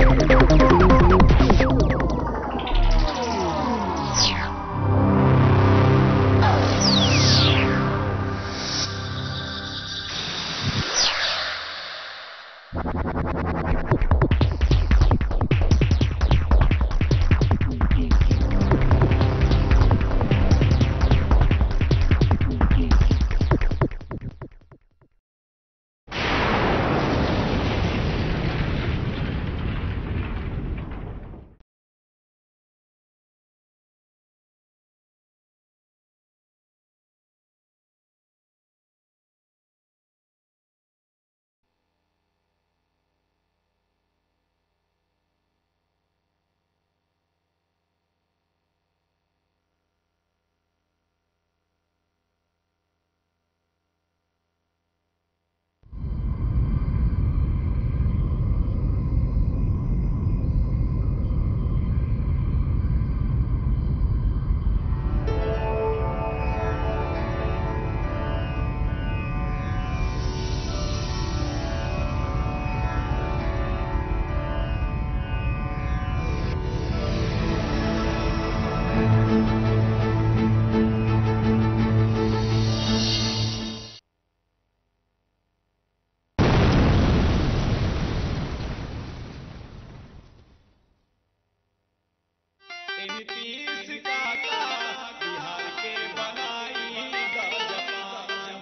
नीतीश काका बिहार के बनाई गजपान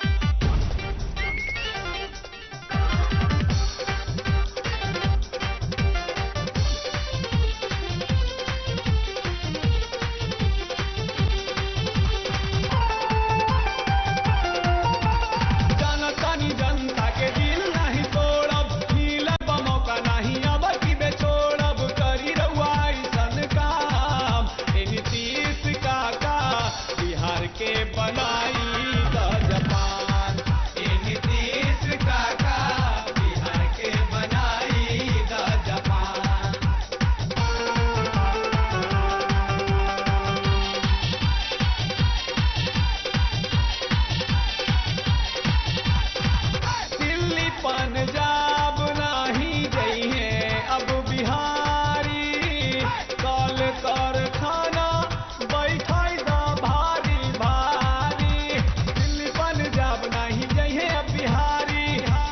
जनतानी जनता के दिल नहीं तोड़ब मिलब मौका नहीं अब की बेछोड़ब करी रहुआ ऐसन काम ए नीतीश काका बिहार के बनाई गजपान ए नीतीश काका बिहार के बनाई गजपान दिल्ली पंजाब नाही जइहे अब बिहारी कल कारखाना बैठाई दा भारी भारी दिल्ली पंजाब नाही जइहे अब बिहारी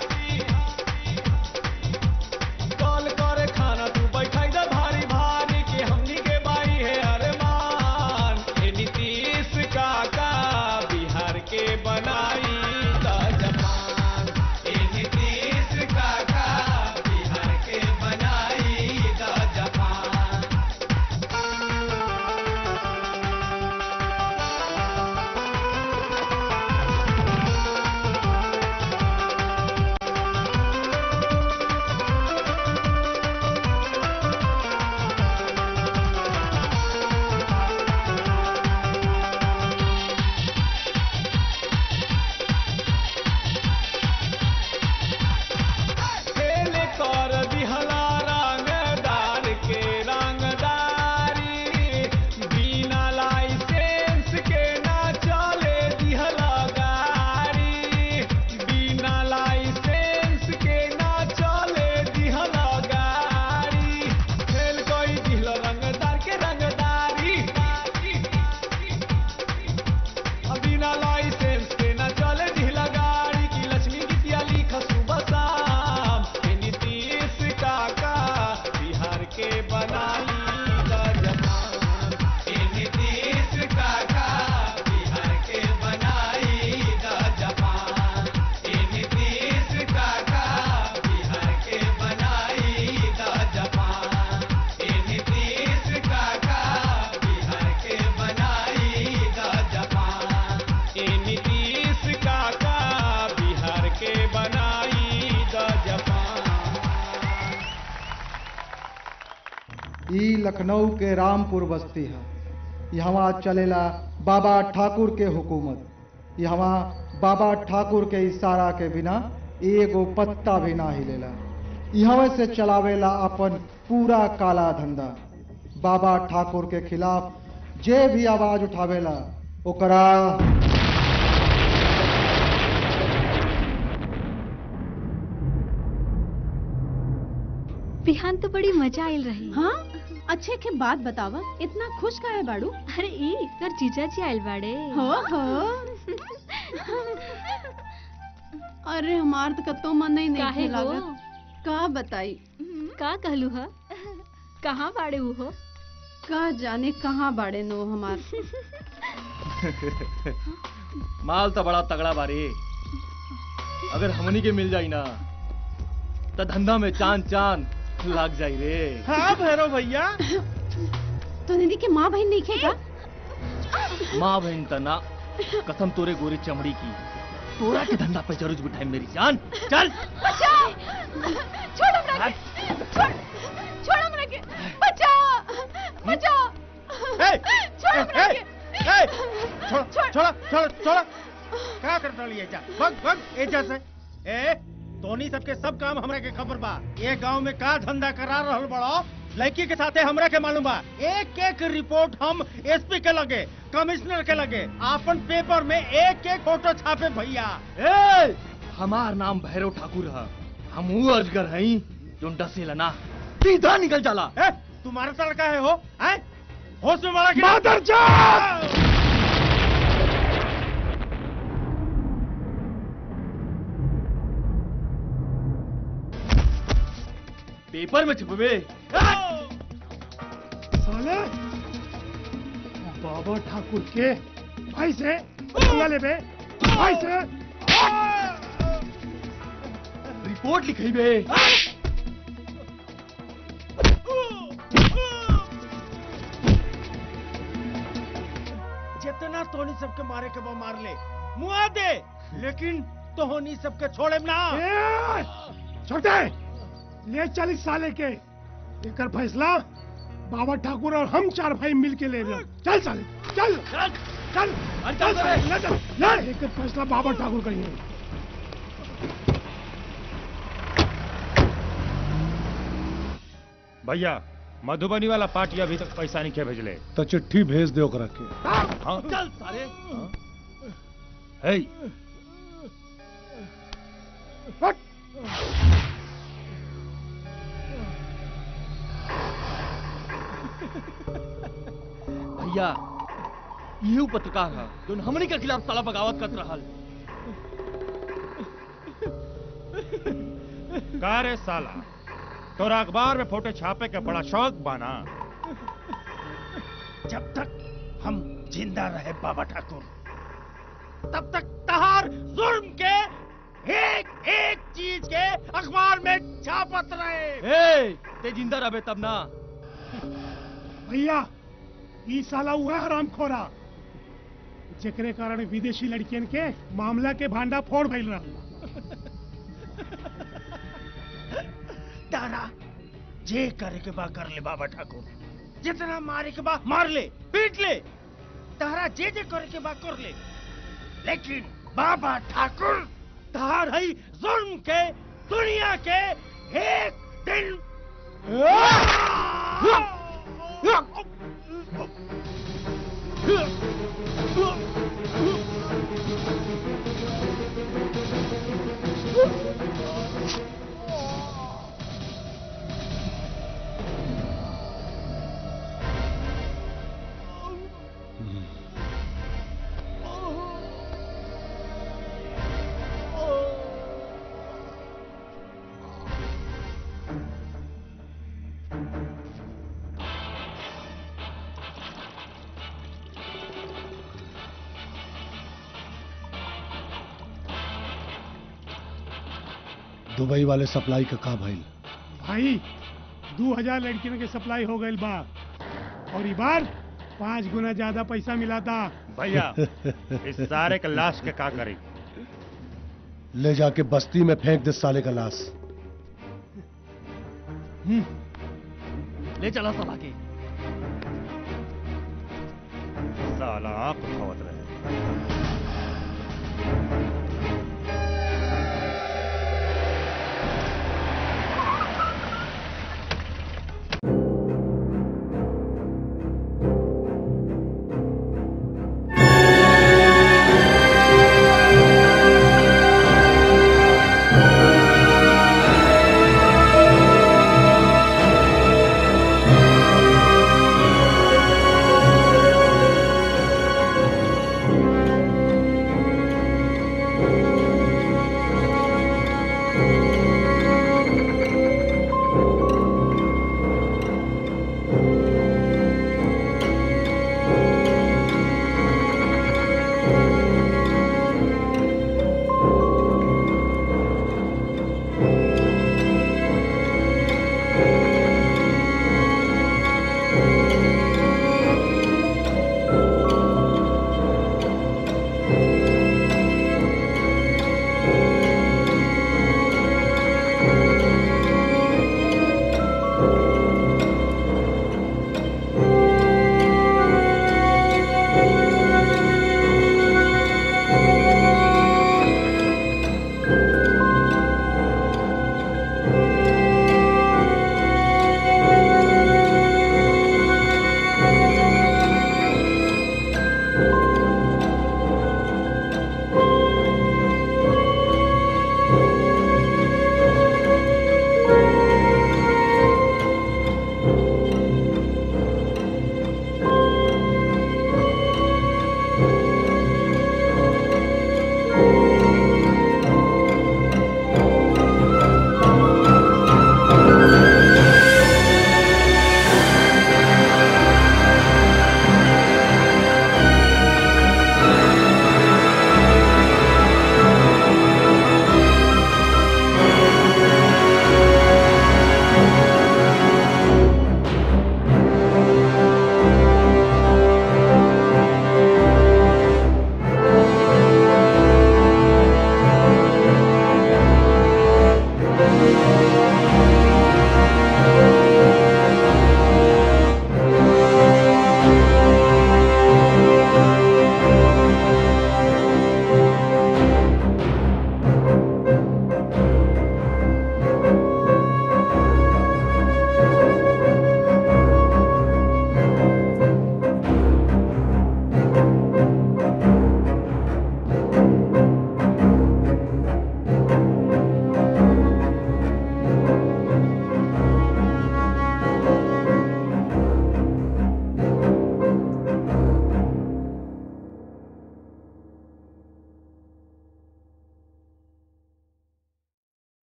कल कारखाना तू बैठाई दा भारी भारी के हमनी के बाई है अरमान ए नीतीश काका बिहार के बनाई दा जपान ए नीतीश काका बिहार के बनाई दा जपान खेल कर दिहला रंगदार के रंगदारी बिना लाइसेंस के ना चले दिहला गाड़ी बिना लाइसेंस के ना चले दिहला गाड़ी खेल कोई दिहला रंगदार के रंगदारी बिना लाइसेंस के न चले ढीला गाड़ी की लक्ष्मी गीतिया लिख सुबह शाम ए नीतीश काका बिहार के बनाई गजमान ए नीतीश काका बिहार के बनाई गजमान ए नीतीश काका बिहार के बनाई गजमान ए नीतीश काका बिहार के बनाई गजपान ए नीतीश काका बिहार के बनाई गजपान ई लखनऊ के रामपुर बस्ती है यहाँ चलेला बाबा ठाकुर के हुकूमत यहाँ बाबा ठाकुर के इशारा के बिना एगो पत्ता भी ना हिलेला यहाँ से चलावेला अपन पूरा काला धंधा बाबा ठाकुर के खिलाफ जे भी आवाज उठावेला ओकरा बिहान तो बड़ी मजा आयल रही हाँ अच्छे के बात बतावा इतना खुश काहे बाड़ू अरे ई तोर जीजा जी आयल बाड़े हो हो अरे हमार तो कतो मन नहीं काहे नहीं हो लागत का बताई का कहलू ह कहाँ बाड़े ऊ हो का जाने कहाँ बाड़े नो हमार माल तो बड़ा तगड़ा बारी अगर हमनी के मिल जाई ना तो धंधा में चांद चांद लाग जाई रे हाँ भैरव भैया तो दीदी के माँ बहन नहीं खे का माँ बहन तना कसम तोरे गोरी चमड़ी की तोरा के धंधा पे जरूर बिठाई मेरी जान चल छोड़ हमरा के छोड़ छोड़ हमरा के बचा बचा ए, छोड़ हमरा ए, के ए, छोड़ छोड़ छोड़ छोड़ क्या कर डाली एजा भग भग एजा से ए तोनी सबके सब काम हमरा के खबर बा ये गांव में का धंधा करा रहल बड़ो लड़की के साथे हमरा के मालूम बा एक एक रिपोर्ट हम एसपी के लगे कमिश्नर के लगे आपन पेपर में एक एक फोटो छापे भैया ए हमार नाम भैरव ठाकुर है हम वो अजगर हई जो डसेला ना सीधा निकल चला ए तुम्हारा तो लड़का है हो हैं होश में बड़ा मादर पेपर में छुपवे साले बाबा ठाकुर के भाई से पंगा लेबे भाई से रिपोर्ट लिखई बे जितना तोहनी सबके मारे के बा मार ले मुआ दे लेकिन तोहनी सबके छोड़े ना ए, छोड़ दे ले चालीस साले के एकर फैसला बाबा ठाकुर और हम चार भाई मिल के ले लो चल साले चल चल चल चल, चल चल, साले, ले चल ले एकर फैसला बाबा ठाकुर करिए भैया मधुबनी वाला पार्टी अभी तक पैसा नहीं खे भेजले तो चिट्ठी भेज दे ओकरा के हाँ चल सारे है हट। भैया यही पत्रकार है जो हमनी के खिलाफ साला बगावत कर रहल का रे साला तोरा अखबार में फोटो छापे के बड़ा शौक बाना जब तक हम जिंदा रहे बाबा ठाकुर तब तक तहार जुर्म के एक एक चीज के अखबार में छापत रहे ए ते जिंदा रहे तब ना भैया ई साला हुआ हराम खोरा जेकरे कारण विदेशी लड़कियन के मामला के भांडा फोड़ भइल रहा तारा जे करे के बा कर ले बाबा ठाकुर जितना मारे के बा मार ले पीट ले तारा जे जे करे के बा कर ले लेकिन बाबा ठाकुर तार है जुल्म के दुनिया के एक दिन दुबई वाले सप्लाई का का भइल भाई दो हजार लड़कियन के सप्लाई हो गइल बा और ई बार पाँच गुना ज्यादा पैसा मिला था भैया इस सारे के लाश के का करी ले जाके बस्ती में फेंक दे साले का लाश ले चला सब आगे साला आप उठावत रहे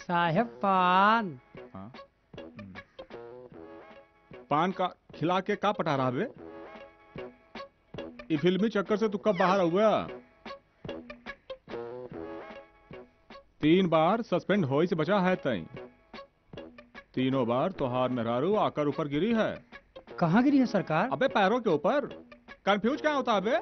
साहेब पान हाँ पान का खिला के का पटा रहा बे ये फिल्मी चक्कर से तू कब बाहर हुआ तीन बार सस्पेंड होई से बचा है तई तीनों बार तोहार मेहरारू आकर ऊपर गिरी है कहाँ गिरी है सरकार अबे पैरों के ऊपर कंफ्यूज क्या होता अबे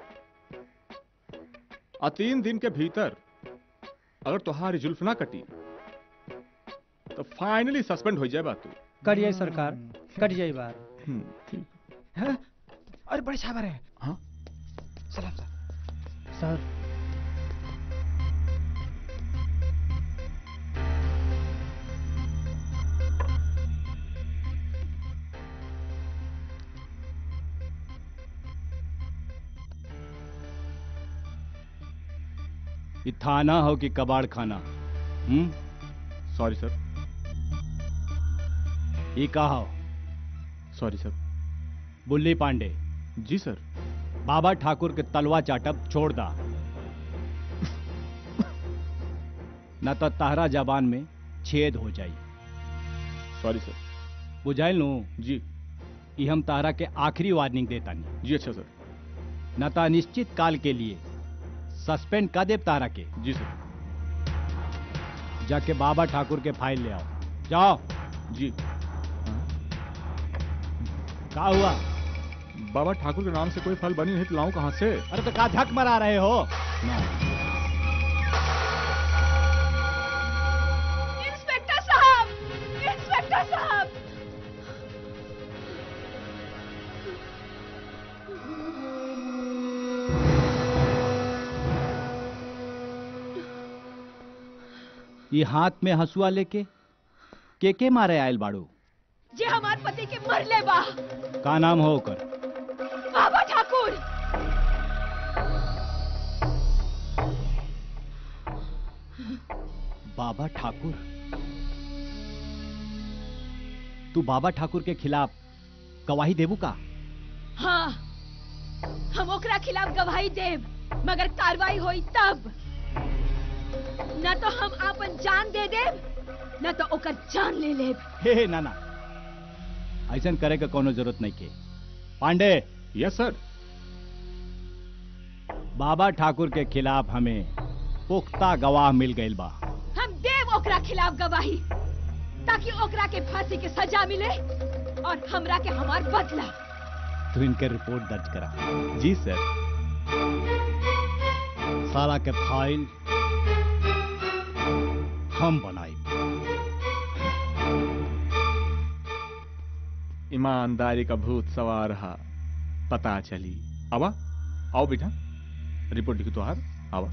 आ तीन दिन के भीतर अगर तुम्हारी जुल्फ ना कटी तो फाइनली सस्पेंड हो जाए बात तू करिए सरकार कट जाइए बार हम्म, ठीक अरे बड़े साहब है हाँ सलाम सर सर ये थाना हो कि कबाड़ खाना हम्म सॉरी सर ये कहा हो सॉरी सर बुल्ली पांडे जी सर बाबा ठाकुर के तलवा चाटब छोड़ दा न तो ताहरा जबान में छेद हो जाई सॉरी सर बुझाइल नु जी ये हम ताहरा के आखिरी वार्निंग देता नहीं जी अच्छा सर न तो अनिश्चित काल के लिए सस्पेंड कर देव तारा के जी सर जाके बाबा ठाकुर के फाइल ले आओ जाओ जी का हुआ बाबा ठाकुर के नाम से कोई फल बनी नहीं तो लाऊं कहां से अरे तो का धक मरा रहे हो ना इंस्पेक्टर साहब इंस्पेक्टर साहब ये हाथ में हंसुआ लेके के के मारे आयल बाड़ू जे हमार पति के मरले बा का नाम हो ओकर बाबा ठाकुर बाबा ठाकुर तू बाबा ठाकुर के खिलाफ गवाही देबू का हाँ हम ओकरा खिलाफ गवाही देब मगर कार्रवाई होई तब न तो हम आपन जान दे देब न तो ओकर जान ले लेब हे हे नाना ऐसा करे के कोनो जरूरत नहीं के पांडे यस सर बाबा ठाकुर के खिलाफ हमें पुख्ता गवाह मिल गईल बा हम देव ओकरा खिलाफ गवाही ताकि ओकरा के फांसी के सजा मिले और हमरा के हमार बदला तू इनके रिपोर्ट दर्ज करा जी सर साला के फाइल हम बनाई ईमानदारी का भूत सवार रहा पता चली आवा आओ बेटा रिपोर्ट लिखी तो हार आवा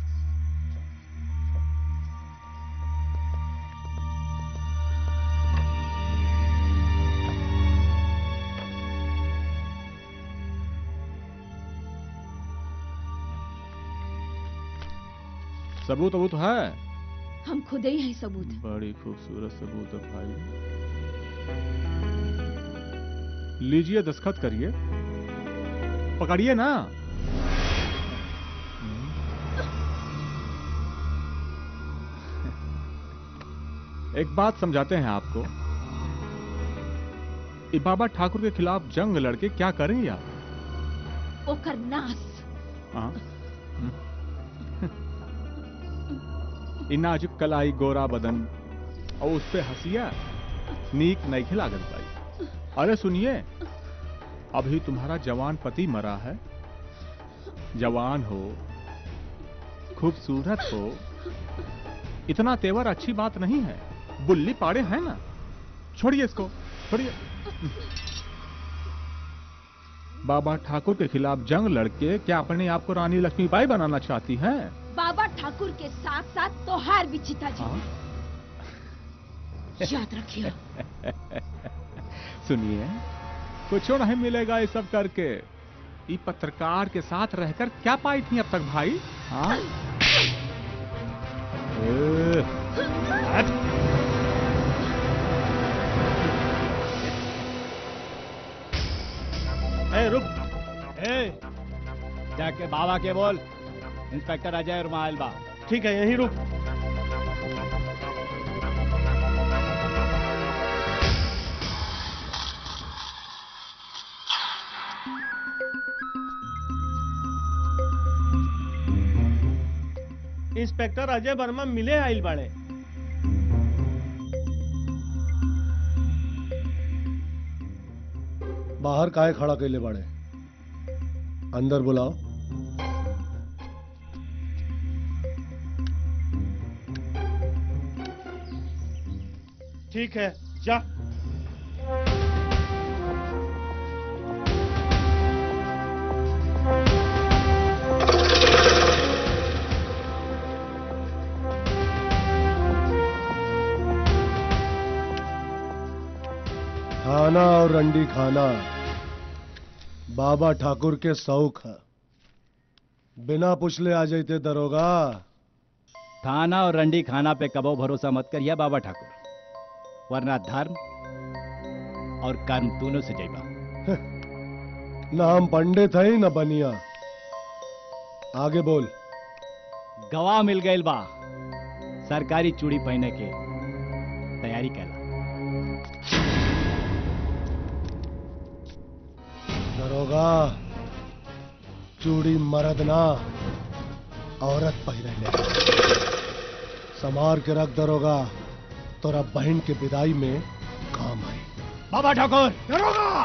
सबूत वबूत है हम खुद ही हैं सबूत बड़ी खूबसूरत सबूत है भाई लीजिए दस्खत करिए पकड़िए ना एक बात समझाते हैं आपको ये बाबा ठाकुर के खिलाफ जंग लड़के क्या करेंगे आप ओकर नाश हाँ इ नाजुक कलाई गोरा बदन और उस पे हंसिया नीक नहीं खिलागत भाई अरे सुनिए अभी तुम्हारा जवान पति मरा है जवान हो खूबसूरत हो इतना तेवर अच्छी बात नहीं है बुल्ली पाड़े हैं ना छोड़िए इसको छोड़िए बाबा ठाकुर के खिलाफ जंग लड़के क्या अपने आप को रानी लक्ष्मीबाई बनाना चाहती हैं बाबा ठाकुर के साथ साथ तोहार भी चिता जी याद रखिए सुनिए कुछ नहीं मिलेगा ये सब करके ये पत्रकार के साथ रहकर क्या पाई थी अब तक भाई हाँ ए, हट। ए रुक ए जाके बाबा के बोल इंस्पेक्टर अजय रुमाल बा ठीक है यही रुक इंस्पेक्टर अजय वर्मा मिले आइल बाड़े बाहर काहे खड़ा कैले बाड़े अंदर बुलाओ ठीक है जा खाना और रंडी खाना बाबा ठाकुर के शौक है बिना पुछले आ जाते दरोगा थाना और रंडी खाना पे कबो भरोसा मत करिया बाबा ठाकुर वरना धर्म और कर्म दोनों से जैबा न हम पंडित है न बनिया आगे बोल गवाह मिल गए बा सरकारी चूड़ी पहने के तैयारी कर दरोगा चूड़ी मर्द ना औरत पहिरे समार के रख दरोगा तोरा बहन के विदाई में काम आई बाबा ठाकुर दरोगा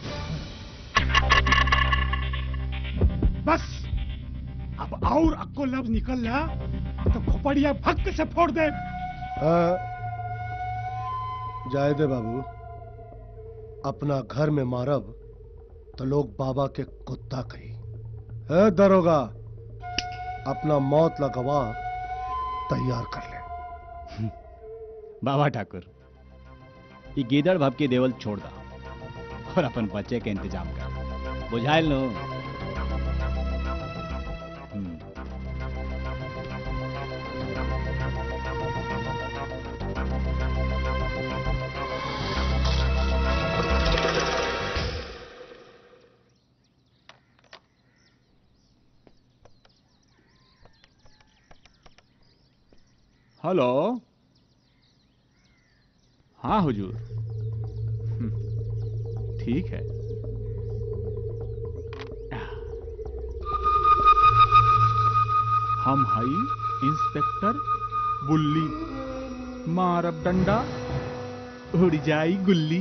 बस अब और अक्को लफ्ज निकल ला तो खोपड़िया भक्त से फोड़ दे हाँ, जाए दे बाबू अपना घर में मारब तो लोग बाबा के कुत्ता कही है दरोगा अपना मौत लगवा तैयार कर ले बाबा ठाकुर ये गीदड़ भब की देवल छोड़ दा और अपन बच्चे के इंतजाम कर बुझाइल नो हम्म, हेलो हाँ हुजूर हम्म, ठीक है हम हई इंस्पेक्टर बुल्ली मारब डंडा उड़ जाई गुल्ली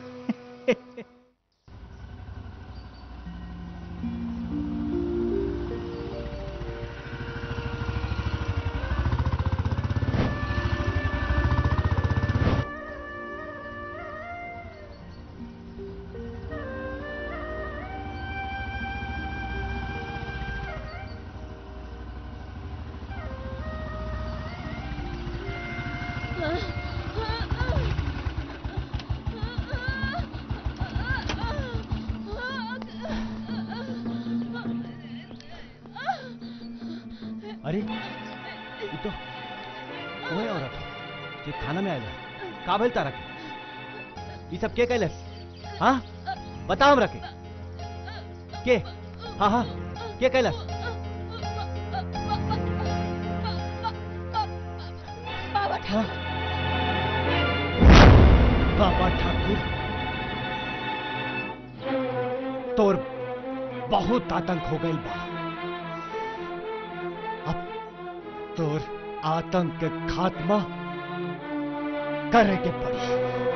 अरे ये तो वही औरत है जो थाना में आयल है का भेल तारा के ये सब के कैलस हाँ बता हमरा के के हाँ हाँ के कैलस बाबा हाँ? बाबा ठाकुर तोर बहुत आतंक हो गई बा अब तोर आतंक के खात्मा करे के पड़ी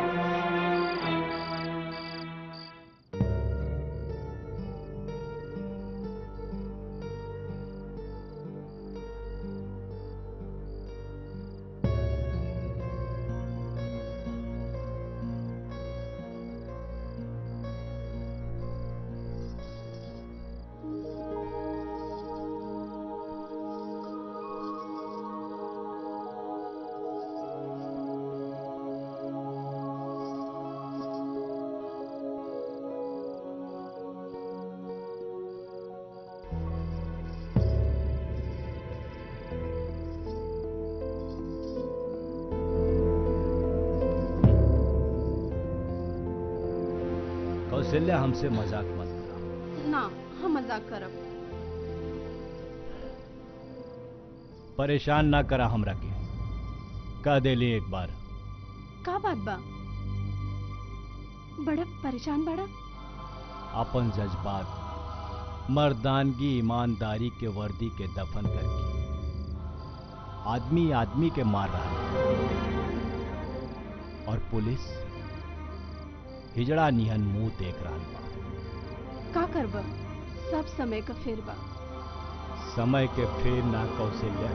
कौशल्या हमसे मजाक मत करा ना हम मजाक करब परेशान ना करा हमरा के कह देली एक बार का बात बा बड़ा परेशान बड़ा अपन जज्बात मर्दानगी ईमानदारी के वर्दी के दफन करके आदमी आदमी के मार रहा है और पुलिस हिजड़ा निहन मुंह देख रहा बा का करब सब समय का फेर बा समय के फेर ना कौशल्या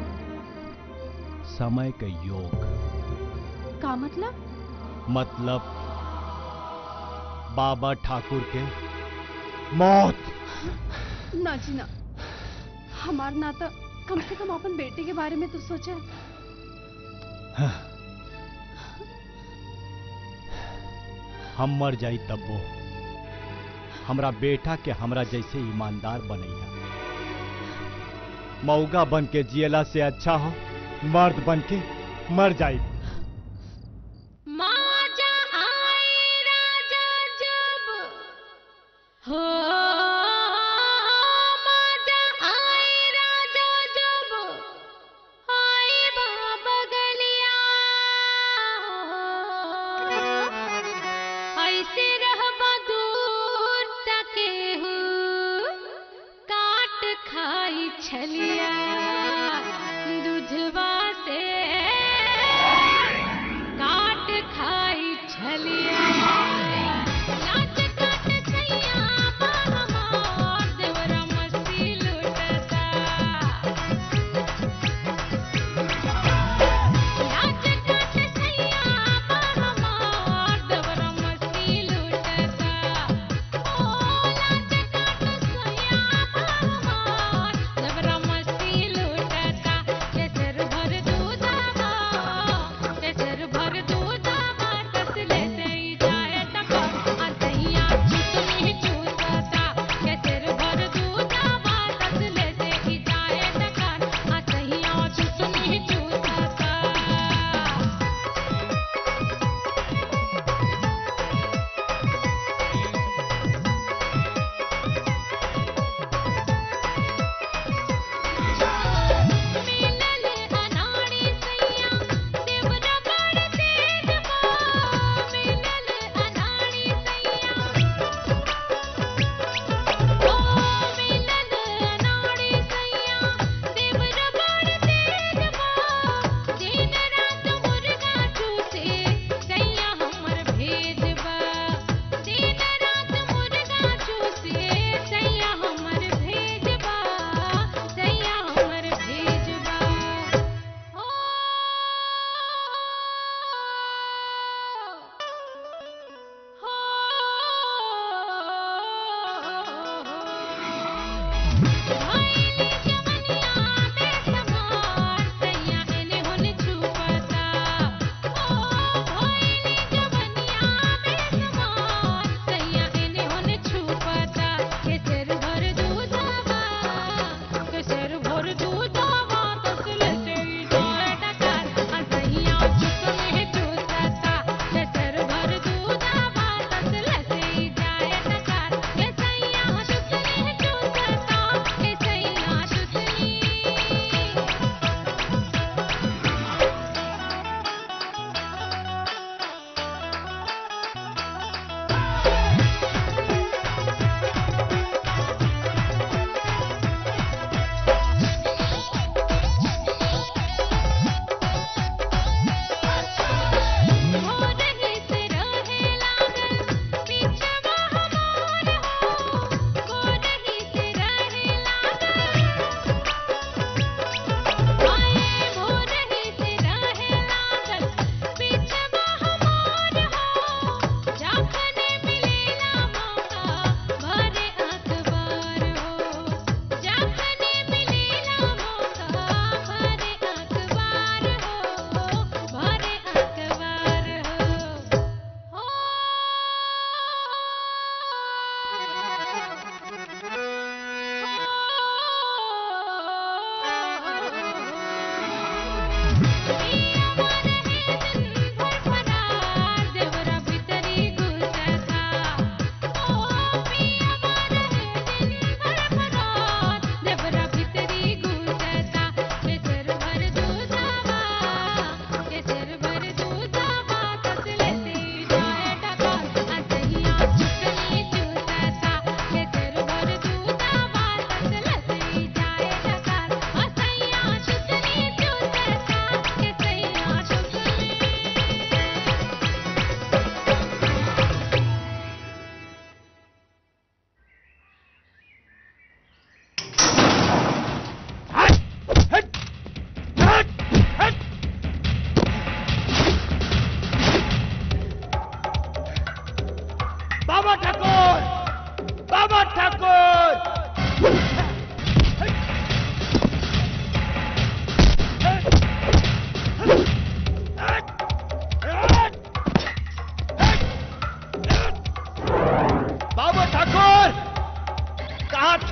समय के योग का मतलब मतलब बाबा ठाकुर के मौत ना जी ना हमार नाता कम से कम अपन बेटे के बारे में तो सोचा हम मर जाई तब्बो हमरा बेटा के हमरा जैसे ईमानदार बनैया मौगा बन के जियला से अच्छा हो मर्द बन के मर जाई माजा आए राजा जब हो माजा आए राजा जब आए बाबा गलिया ऐसे रहबा दूर तके हूँ काट खाई छलिया दूधवा से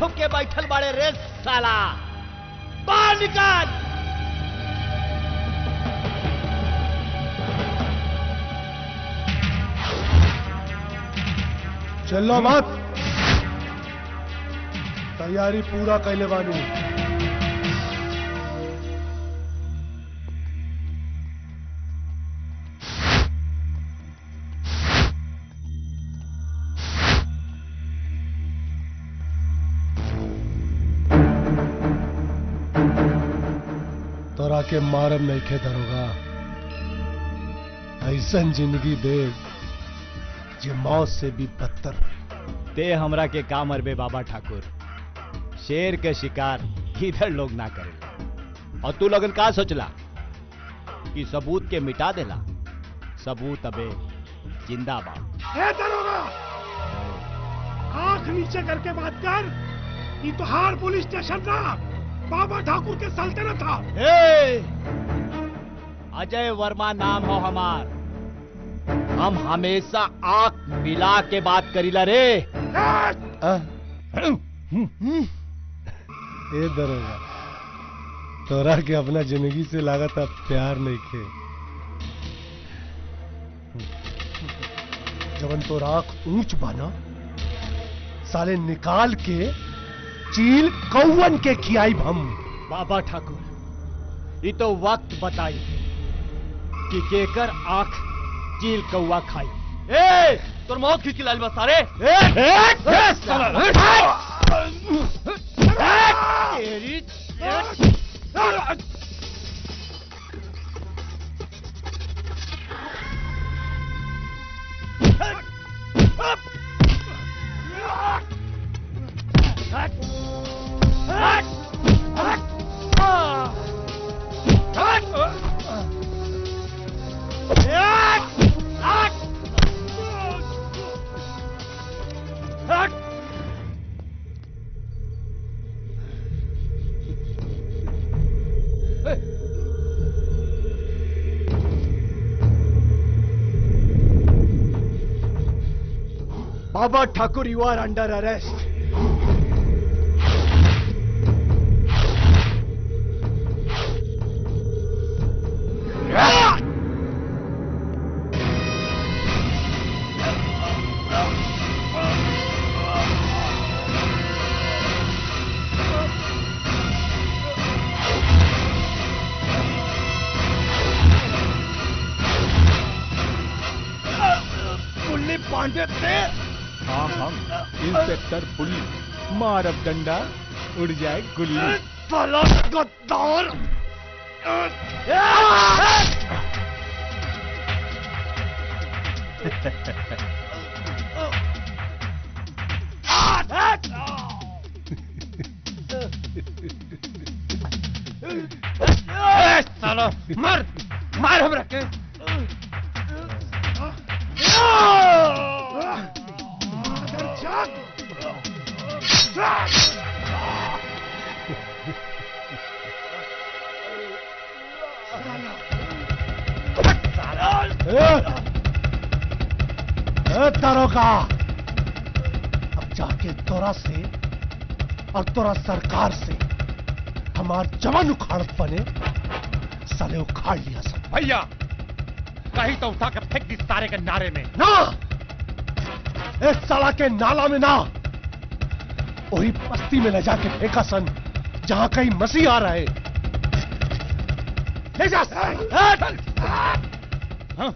छुप के बैठल बाड़े रे साला बाहर निकाल चलो मत तैयारी पूरा कैले बानी तोरा के मारम नहीं खे दरोगा ऐसन जिंदगी दे जे मौत से भी बदतर रहे। ते हमरा के का मरबे बाबा ठाकुर शेर के शिकार इधर लोग ना करे और तू लोगन का सोचला कि सबूत के मिटा देला सबूत अबे जिंदाबाद ए दरोगा आंख नीचे करके बात कर ये तो हार पुलिस स्टेशन था बाबा ठाकुर के सल्तनत था ए! अजय वर्मा नाम हो हमार हम हमेशा आंख मिला के बात करीला रे आ? ए दरोगा तोरा के अपना जिंदगी से लागत अब प्यार नहीं खे जवन तो आंख ऊंच बाना साले निकाल के चील कौवन के खियाई हम बाबा ठाकुर ये तो वक्त बताई कि केकर आंख चील कौआ खाई ए तोर मौत खींच के लाल बस सारे तेरी बाबा Thakur you are under arrest Pulli Pandey थे हाँ हम इंस्पेक्टर पुल्ली मारब डंडा उड़ जाए गुल्ली साला गद्दार सालो मार मार हमरा के ए, दरोगा अब जाके तोरा से और तोरा सरकार से हमार जवान उखाड़त बने साले उखाड़ लिया सब भैया कहीं तो उठा के फेंक दी सारे के नारे में ना इस साला के नाला में ना वही बस्ती में ले जाके फेंका सन जहां कहीं मसीह आ रहे ले जा हाँ?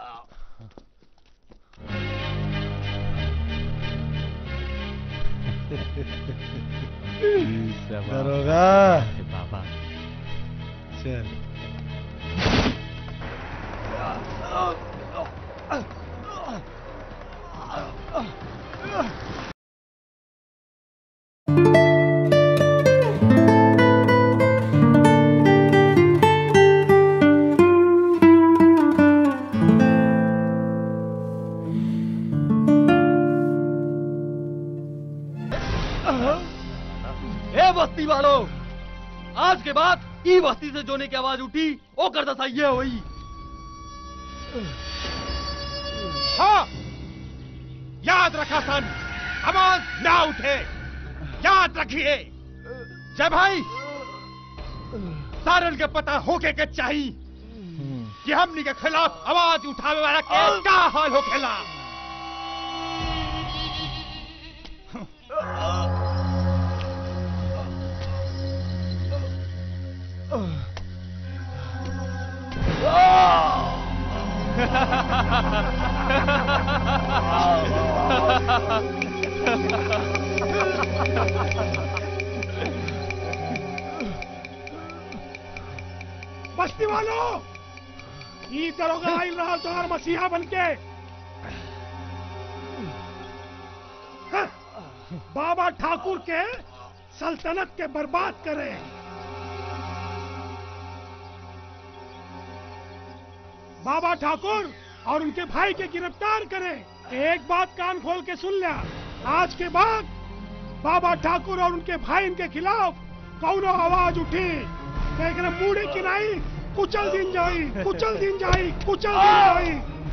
दरोगा बाबा चल ए बस्ती वालों आज के बाद ई बस्ती से जोने की आवाज उठी ओ कर दसा ये हुई हाँ याद रखा सन आवाज ना उठे याद रखिए जय भाई सारन के पता होके के चाहिए कि हमनी के खिलाफ आवाज उठावे वाला के का हाल होखेला बस्ती वालों ई दरोगा आइल रहा तोहर मसीहा बनके हाँ, बाबा ठाकुर के सल्तनत के बर्बाद करे बाबा ठाकुर और उनके भाई के गिरफ्तार करें एक बात कान खोल के सुन लिया आज के बाद बाबा ठाकुर और उनके भाई के खिलाफ कौनो आवाज उठी तो एकरा मुड़े की नहीं कुचल दिन जाई कुचल दिन जाई कुचल दिन जाई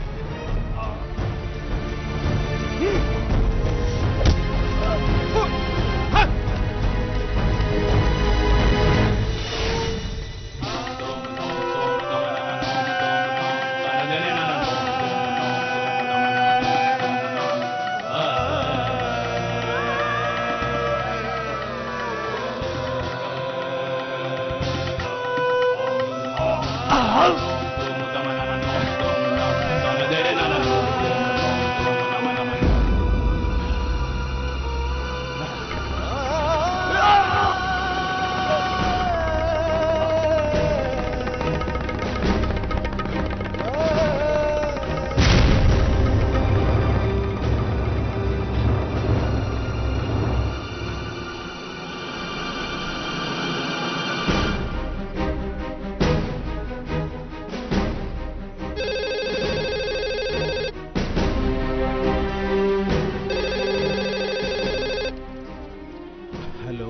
हेलो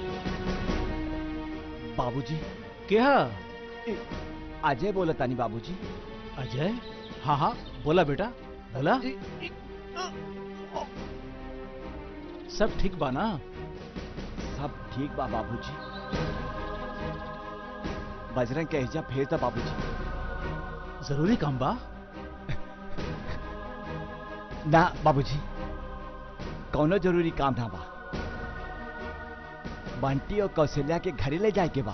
बाबूजी क्या अजय बोला तानी बाबूजी अजय हाँ हाँ बोला बेटा बोला सब ठीक बा ना सब ठीक बा बाबूजी बजरंग के हिजा भेज दा बाबूजी जरूरी काम बा ना बाबूजी कौनो जरूरी काम ना बा बंटी और कौशल्या के घरे ले जाए के बा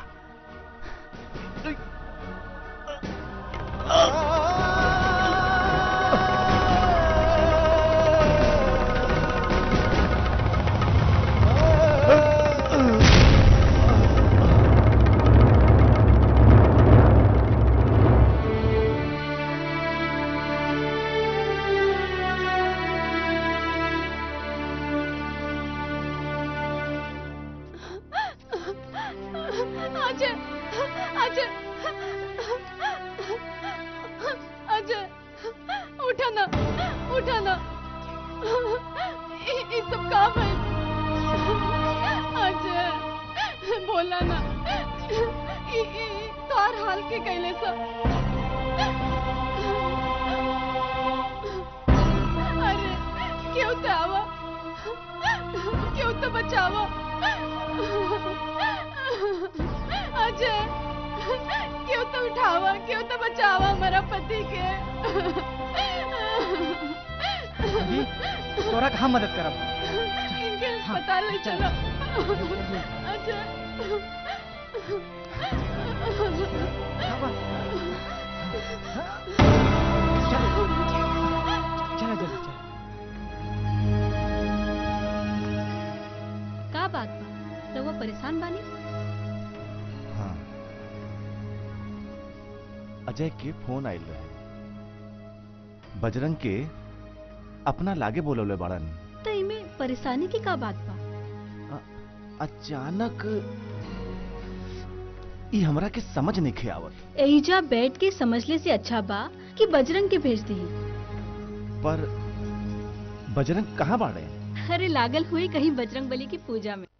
अजय अजय अजय उठा ना उठा ना ये सब काम है अजय बोला ना ई ई तार हाल के कैले सब अरे क्यों तो आवा क्यों तो बचावा अजय क्यों तो उठावा क्यों तो बचावा हमारा पति के तोरा कहाँ मदद करब इनके अस्पताल ले चलो अजय चला जल्दी चल का बात बा रउआ परेशान बानी हाँ अजय के फोन आयल रहे बजरंग के अपना लागे बोलवले बाड़न तो इमे परेशानी की का बात बा अचानक ई हमरा के समझ नहीं आवत एहिजा बैठ के समझले से अच्छा बा कि बजरंग के भेज दी पर बजरंग कहाँ बाड़े अरे लागल हुई कहीं बजरंग बली की पूजा में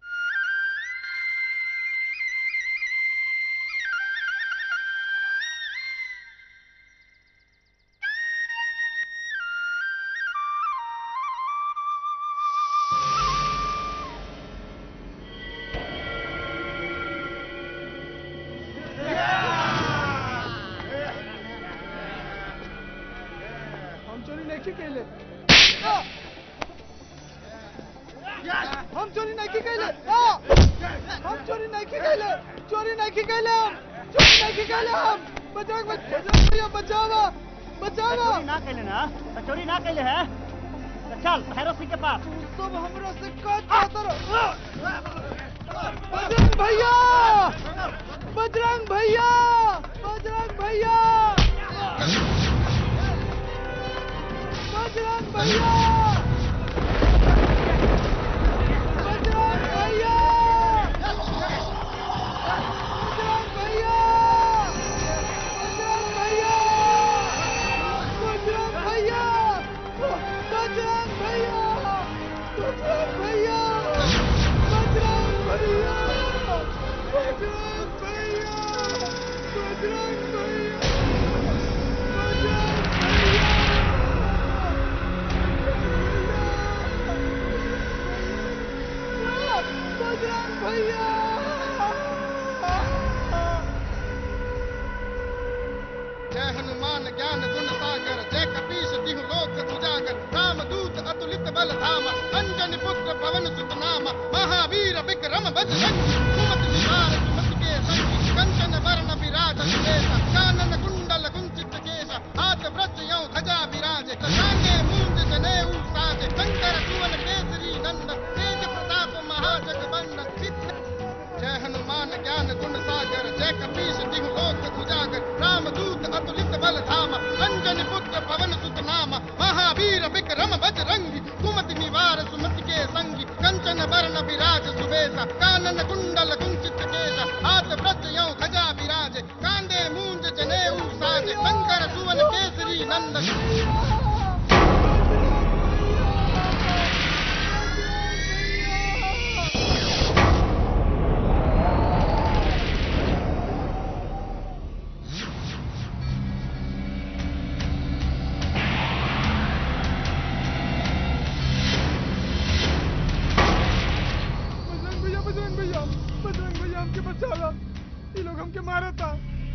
कैले हम चोरी नहीं की कैले आ! हम चोरी नहीं की कैले चोरी नहीं की कैले हम चोरी नहीं की कैले हम बचाओ बचाओ भैया बचावा बचावा चोरी ना कैले ना तो चोरी ना कैले है तो चल भैरव सिंह के पास सब हमरा से का चाहता रहो बजरंग भैया बजरंग भैया बजरंग भैया बजरंग भैया बजरंग भैया बजरंग भैया बजरंग भैया बजरंग भैया बजरंग भैया बजरंग भैया बजरंग भैया बजरंग भैया बजरंग बजरंग भैया जय हनुमान ज्ञान गुण सागर जय कपीश तिहु लोक सुजागर राम दूत अतुलित बल धामा अंजन पुत्र पवन सुत नामा महावीर विक्रम बजरंगी सुमति निवार सुमति के संगी कंचन वर्ण विराज सुरेश कानन कुंडल कुंचित केश हाथ व्रज यौ ध्वजा विराजे शांगे मूंज जनेऊ साजे शंकर सुवन केसरी नंदन तेज प्रताप महाजगवंदन सिद्ध जय हनुमान ज्ञान गुण सागर जय कपीश तिहु लोक उजागर राम दूत अतुलित बल धामा अंजन पुत्र पवन सुत नामा महावीर विक्रम बजरंगी कुमति निवार सुमति के संगी कंचन वर्ण विराज सुबेसा कानन कुंडल कुंचित केश हाथ व्रज यौ ध्वजा विराजे कांदे मूंज जनेऊ साजे शंकर सुवन केसरी नंदन बजरंग भैया बजरंग भैया बजरंग भैया हमके बचाला ये लोग हमके मारा था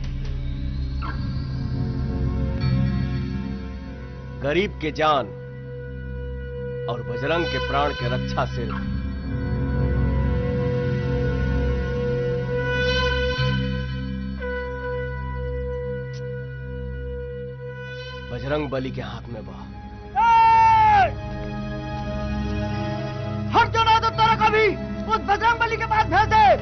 गरीब के जान और बजरंग के प्राण के रक्षा सिर्फ बजरंग बली के हाथ में बा हम क्यों ना तो तेरा कभी उस बजरंग बली के पास भेज दे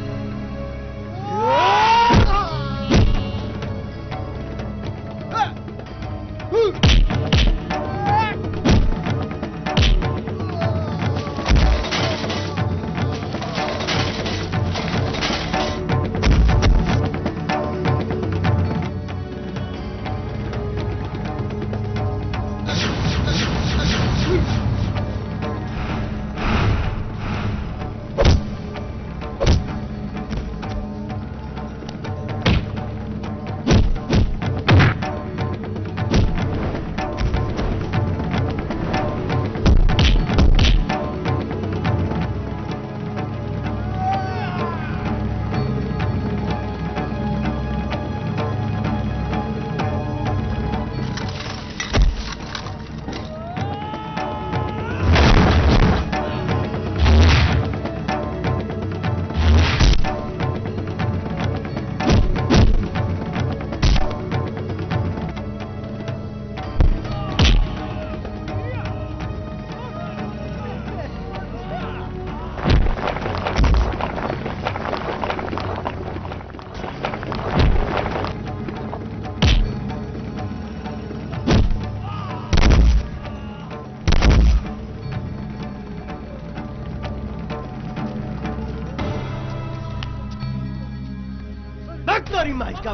तोरी माई का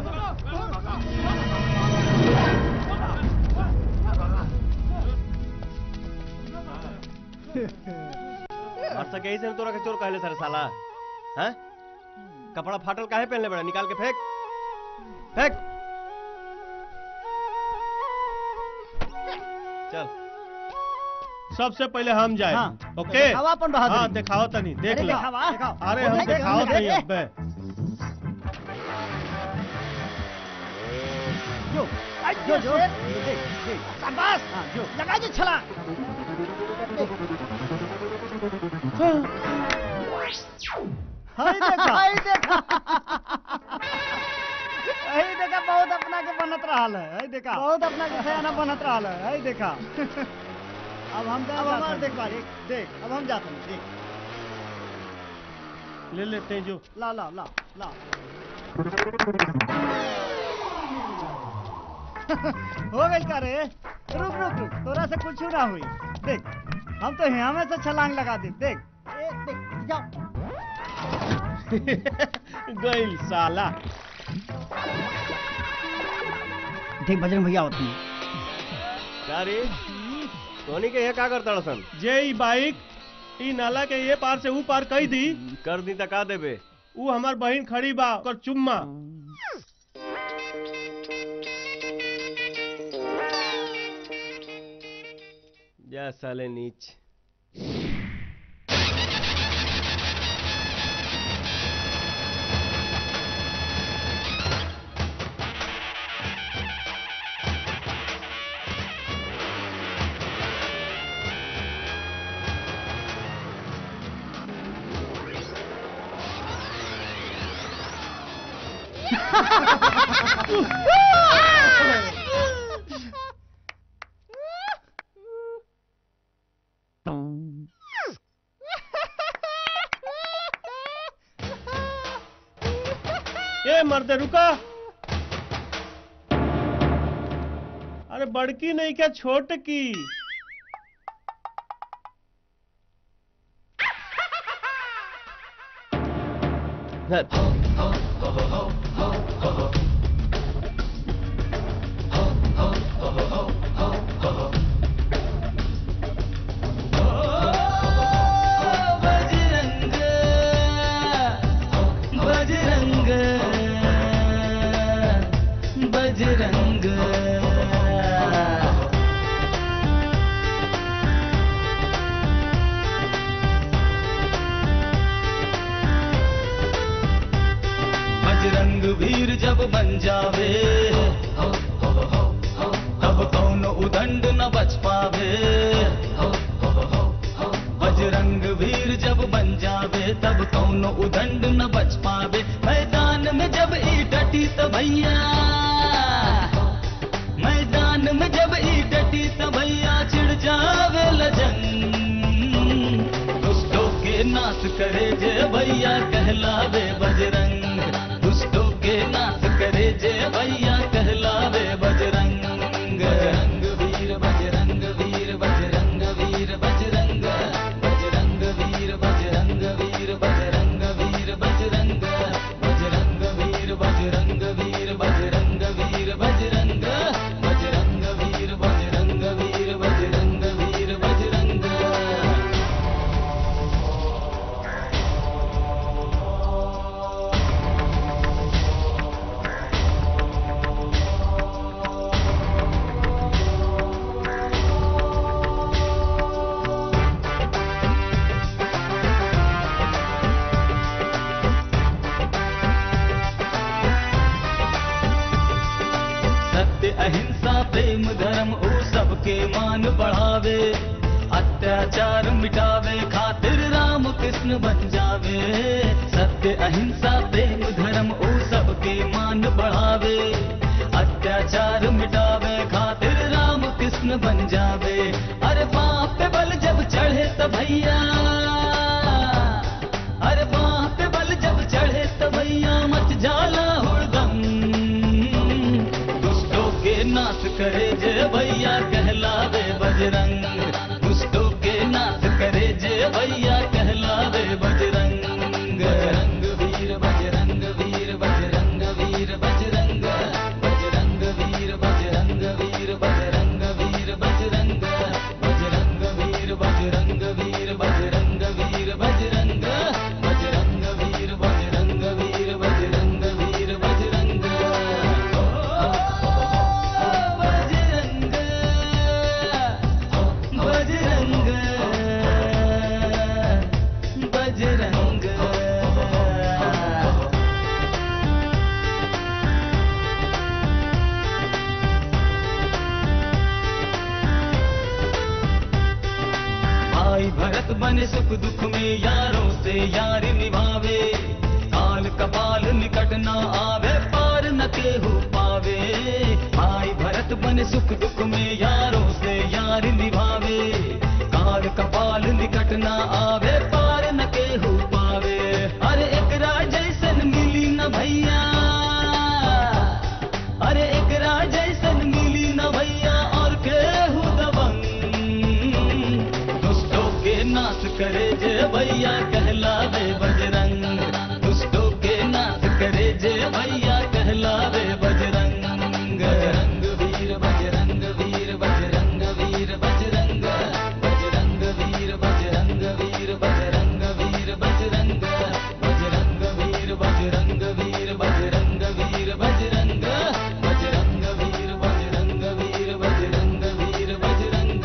और सके ही से तोरा के चोर कहले सर साला हैं कपड़ा फाटल काहे पहनले बड़ा निकाल के फेंक फेंक चल सबसे पहले हम जाए हाँ, ओके दिखावा अपन बहादुरी। हाँ दिखाओ तनी देख अरे ले दिखावा, दिखाओ। अरे हम देख, दिखाओ देख, तनी देख। अब्बे जो जो जो शाबाश लगा जो छला हाय देखा हाय देखा हाय देखा बहुत अपना के बनत रहल है हाय देखा बहुत अपना के सयाना बनत रहल है हाय देखा अब हम अब हमार देख पा देख देख अब हम जाते हैं देख ले लेते हैं जो ला ला ला ला हो गई का रे रुक रुक रुक तोरा से कुछ ना हुई देख हम तो यहाँ में से छलांग लगा दे देख ए, देख जाओ गइल साला देख बजरंग भैया होते हैं क्या रे सोनी के ये का करता सन जे ई बाइक ई नाला के ये पार से ऊ पार कई दी कर दी तका देबे ऊ हमार बहन खड़ी बा ओकर चुम्मा जा साले नीच ए मर्द रुका अरे बड़की नहीं क्या छोट की बजरंग बजरंग बजरंग वीर जब बन जावे तब कौन उदंड न बच पावे बजरंग वीर जब बन जावे तब कौन उदंड न बच पावे मैदान में जब ई डटी त भैया मैदान में जब ई डटी त भैया चिढ़ जावे लजन दुष्टों के नाश करे जे भैया कहलावे बजरंग दुष्टों के नाश करे जे भैया कहलावे बजरंग बजरंग वीर बजरंग वीर बजरंग वीर बजरंग बजरंग वीर बजरंग वीर बजरंग वीर बजरंग बजरंग वीर बजरंग वीर बजरंग वीर बजरंग बजरंग वीर बजरंग वीर बजरंग वीर बजरंग सत्य अहिंसा प्रेम धर्म ओ सबके मान बढ़ावे अत्याचार मिटावे खातिर राम कृष्ण बन जावे सत्य अहिंसा प्रेम धर्म ओ सबके मान बढ़ावे अत्याचार मिटावे खातिर राम कृष्ण बन जावे अरे बाप पे बल जब चढ़े तो भैया अरे बाप पे बल जब चढ़े तो भैया मच जाला हुड़दम दुष्टों के नाश करे जय भैया कहलावे बजरंग दुष्टों के नाश करे जय भैया कहलावे बजरंग बजरंग वीर बजरंग वीर बजरंग वीर बजरंग बजरंग वीर बजरंग वीर बजरंग वीर बजरंग भरत बने सुख दुख में यारों से यार निभावे काल कपाल निकट न आवे पार न केहू पावे भाई भरत बने सुख दुख में यारों से यार निभावे काल कपाल निकट न आवे पार न केहू पावे अरे एक जैसन मिली न भैया अरे एक जैसन मिली न भैया और केहू दबंग दुष्टों के नाश करे जे भैया कहलावे बजरंग दुष्टों के नाश करे जे भैया कहलावे बजरंग बजरंग वीर बजरंग वीर बजरंग वीर बजरंग बजरंग वीर बजरंग वीर बजरंग वीर बजरंग बजरंग वीर बजरंग वीर बजरंग वीर बजरंग बजरंग वीर बजरंग वीर बजरंग वीर बजरंग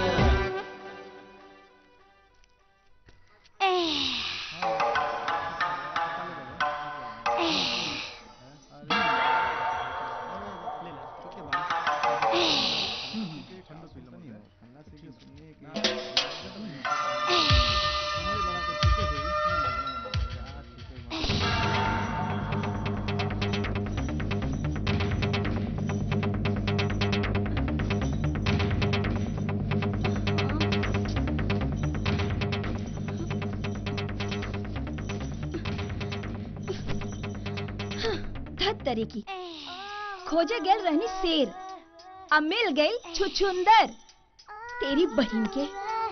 धत तरी की खोजे गेल रहनी शेर अब मिल गई छुछुंदर तेरी बहन के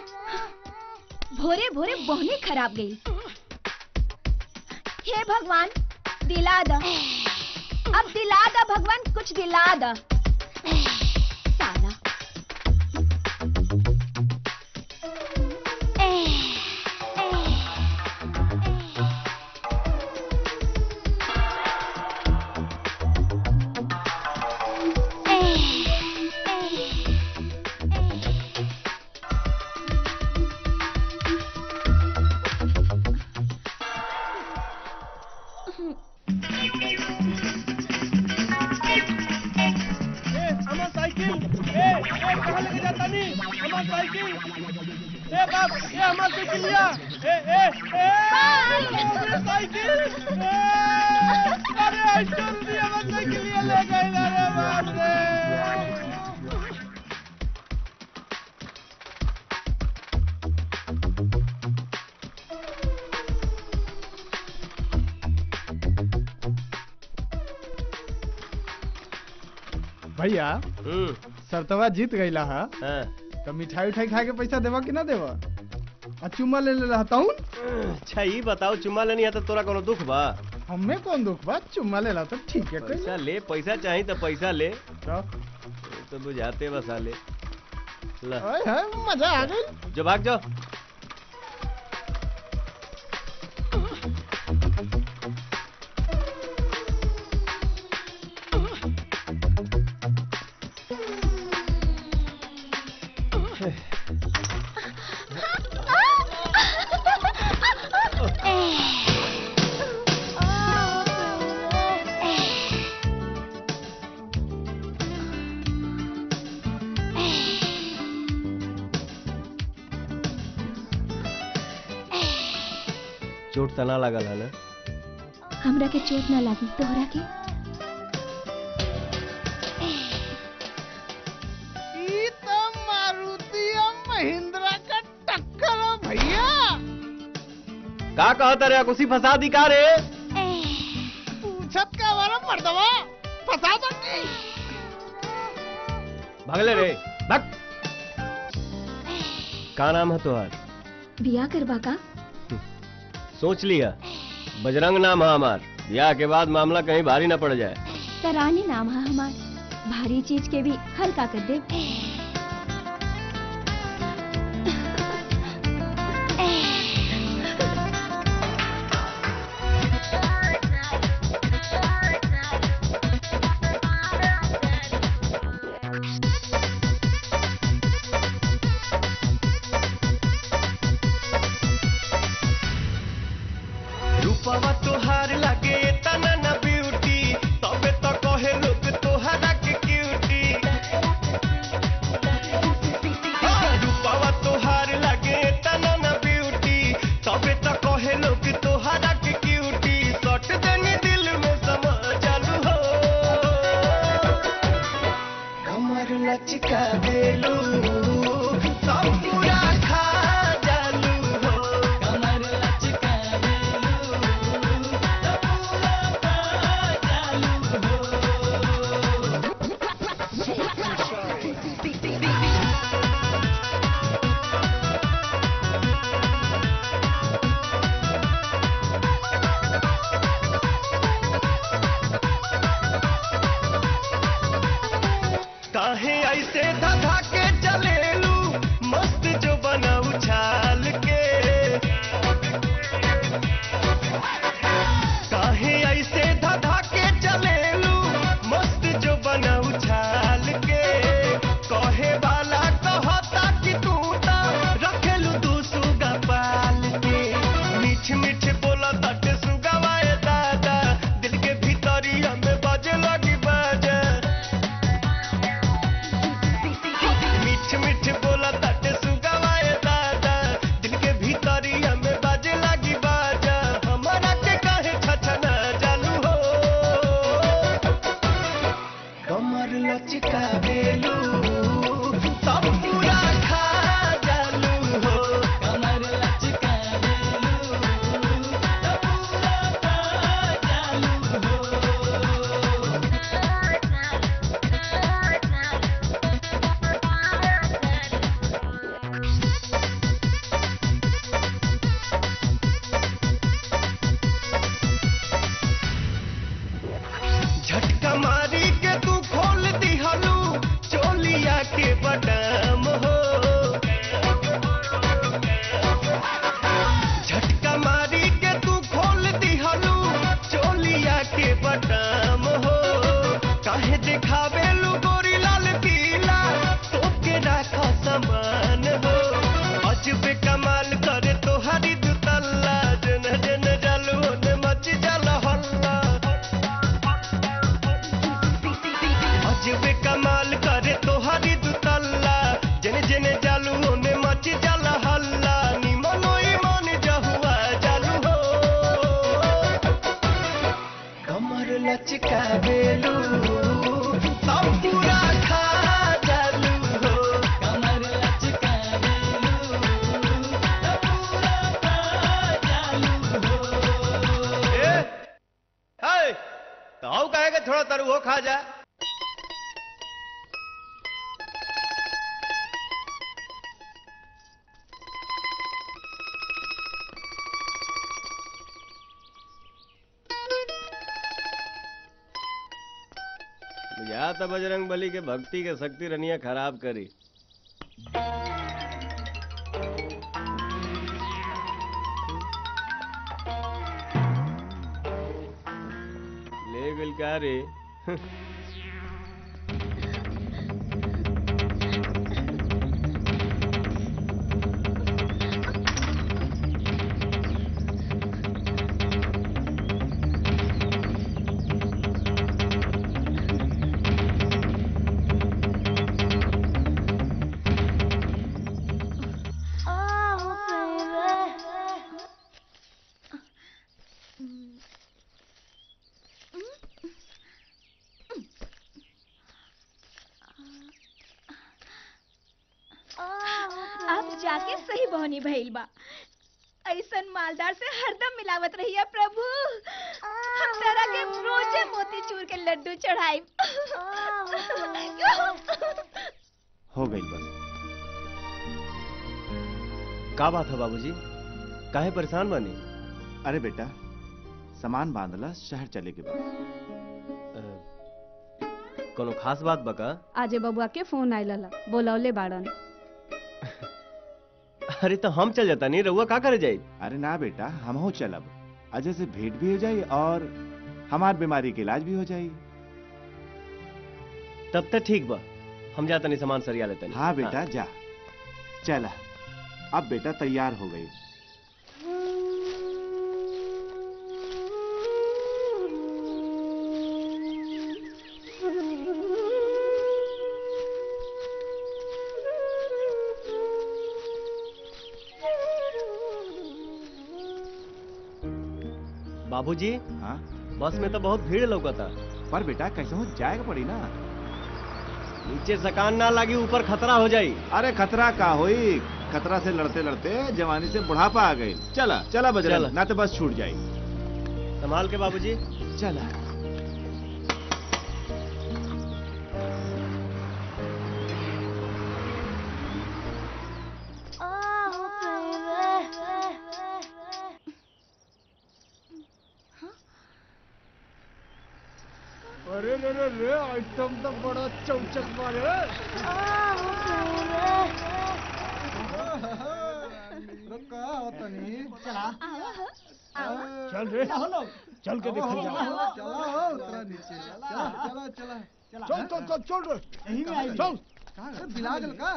भोरे भोरे बोहनी खराब गई हे भगवान दिला द अब दिला द भगवान कुछ दिला द साला अमन साइकिल ए ए कहां लेके जाता नहीं अमन साइकिल ए बाप ये अमन साइकिल लिया ए ए ए अमन साइकिल ए, अरे ऐसे भी अमन साइकिल लिया ले गए अरे बाप रे भैया सरतवा जीत गईला हा हाँ। तो मिठाई उठाई खा के पैसा देवा कि ना देवा आ चुम्मा ले ले रहता हूँ अच्छा ये बताओ चुम्मा लेनी है तो तोरा कोनो दुख बा हमें कौन दुख बा चुम्मा ले ला तो ठीक है कोई पैसा ले पैसा चाहिए तो पैसा ले तो तो बुझाते बसा ले ला ओए हाय मजा आ गई जो भाग जाओ चोट तना लागल है ना हमरा के चोट ना लागी तोहरा के ई तो मारुति और महिंद्रा का टक्कर है भैया का कहता रे कुसी फंसा दी का रे पूछत का वाला मर्दवा फंसा दो की भागले रे भाग का नाम है तुहार बिया करवा का सोच लिया बजरंग नाम है हमार ब्याह के बाद मामला कहीं भारी न पड़ जाए तरानी नाम है हमार भारी चीज के भी हल्का कर दे रूपवा तोहार लागे तना न ब्यूटी तबे तो कहे लोग तोहरा के क्यूटी लचकावेलू सब पूरा खा जालू हो कमर लचकावेलू सब पूरा खा जालू हो ए हाय तो हाउ कहे के थोड़ा तरु हो खा जा या तो बजरंग बली के भक्ति के शक्ति रनिया खराब करी ले गल का रे अब जाके सही बहनी भइल बा ऐसन मालदार से हरदम मिलावत रहिया प्रभु हम तेरा के रोजे मोती चूर के लड्डू चढ़ाई हो गई बस का बात है बाबूजी काहे परेशान बनी अरे बेटा सामान बांधला शहर चले के बाद कोनो खास बात बका आजे बबुआ के फोन आइला बोलौले बाड़न अरे तो हम चल जाता नहीं रहुआ का करे जाई अरे ना बेटा हम हो चलब अजय से भेंट भी हो जाई और हमार बीमारी के इलाज भी हो जाई तब तक ठीक बा हम जाता नहीं सामान सरिया लेते नहीं हाँ बेटा जा चला अब बेटा तैयार हो गई बाबूजी हाँ बस में तो बहुत भीड़ लौकता पर बेटा कैसे हो जाएगा पड़ी ना नीचे सकान ना लगी ऊपर खतरा हो जाई अरे खतरा का होई खतरा से लड़ते लड़ते जवानी से बुढ़ापा आ गई चला चला बजरंग चला। ना तो बस छूट जाई संभाल के बाबूजी चला अरे रे रे रे आइटम तो बड़ा चौचक मारे रुका होता नहीं चला चल रे चल के देखल जा चला उतरा नीचे चला चला चला चल चल चल चल रे यहीं में आई चल कहाँ गए बिलागल का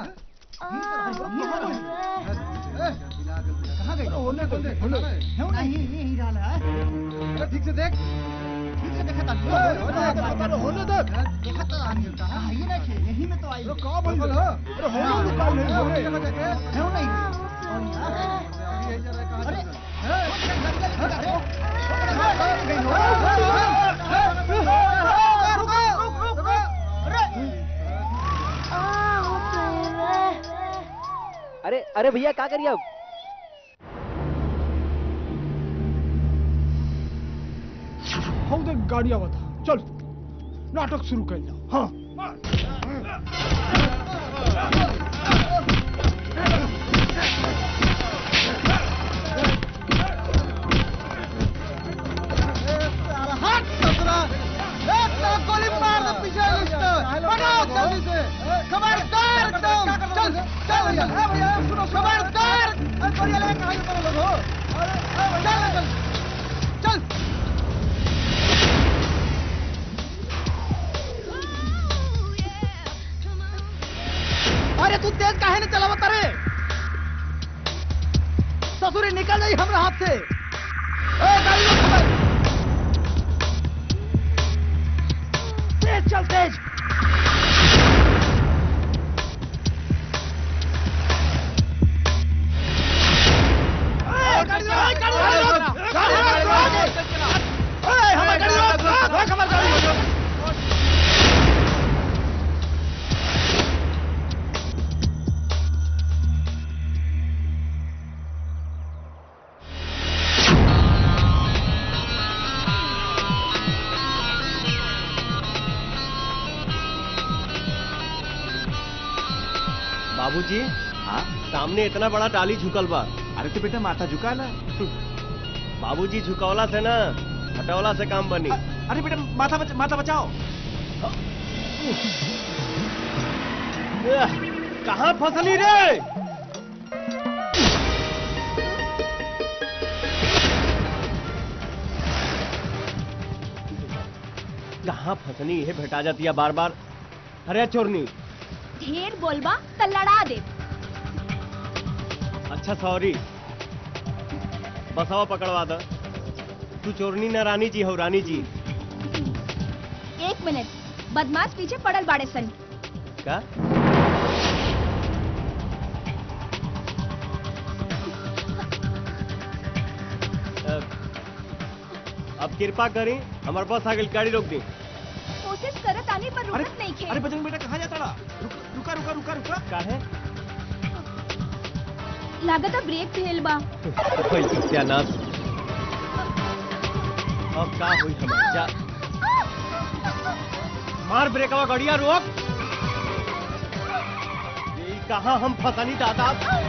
बिलागल कहाँ गई होने को देख होने नहीं नहीं डाला है ठीक से देख ठीक से देखा था होने होने दे देखा तो आनी कहाँ ये ना छे यही में तो आई अरे का बोल रहा अरे होने निकाल नहीं हो रे है नहीं अरे अरे भैया क्या करिए अब हम देख गाड़ी आवत है। चल नाटक शुरू कर जाओ हाँ हट ससुरा एक तो गोली मार दे पीछे लिस्ट बनाओ जल्दी से खबरदार एकदम चल चल भैया ए भैया सुनो खबरदार अरे गोली लेके कहां निकल लोग हो अरे चल चल चल अरे तू तेज काहे नहीं चलावत रे ससुरी निकल जाई हमरा हाथ से ए गाड़ी रोक खबर तेज चल तेज गाड़ी रोक गाड़ी रोक गाड़ी रोक बाबूजी हाँ सामने इतना बड़ा टाली झुकल बा अरे तो बेटा माथा झुका ला बाबूजी झुकवला से ना हटवला से काम बनी अरे बेटा माथा बच, माथा बचाओ कहाँ फसली रे कहाँ फसनी ये भेटा जाती है बार बार अरे चोरनी ढेर बोलबा त लड़ा दे अच्छा सॉरी बसावा पकड़वा दो तू चोरनी ना रानी जी हो रानी जी एक मिनट बदमाश पीछे पड़ल बाड़े सन का अब अब कृपा करी हमारे पास आगे गाड़ी रोक दी कोशिश करत आने पर रुकत नहीं खे अरे बजरंग बेटा कहाँ जाता रहा रुक, रुका रुका रुका रुका का है लागत ब्रेक फेल बा कोई सत्यानाश अब का हुई हमार जा मार ब्रेकवा गड़िया रोक ये कहाँ हम फसानी दादा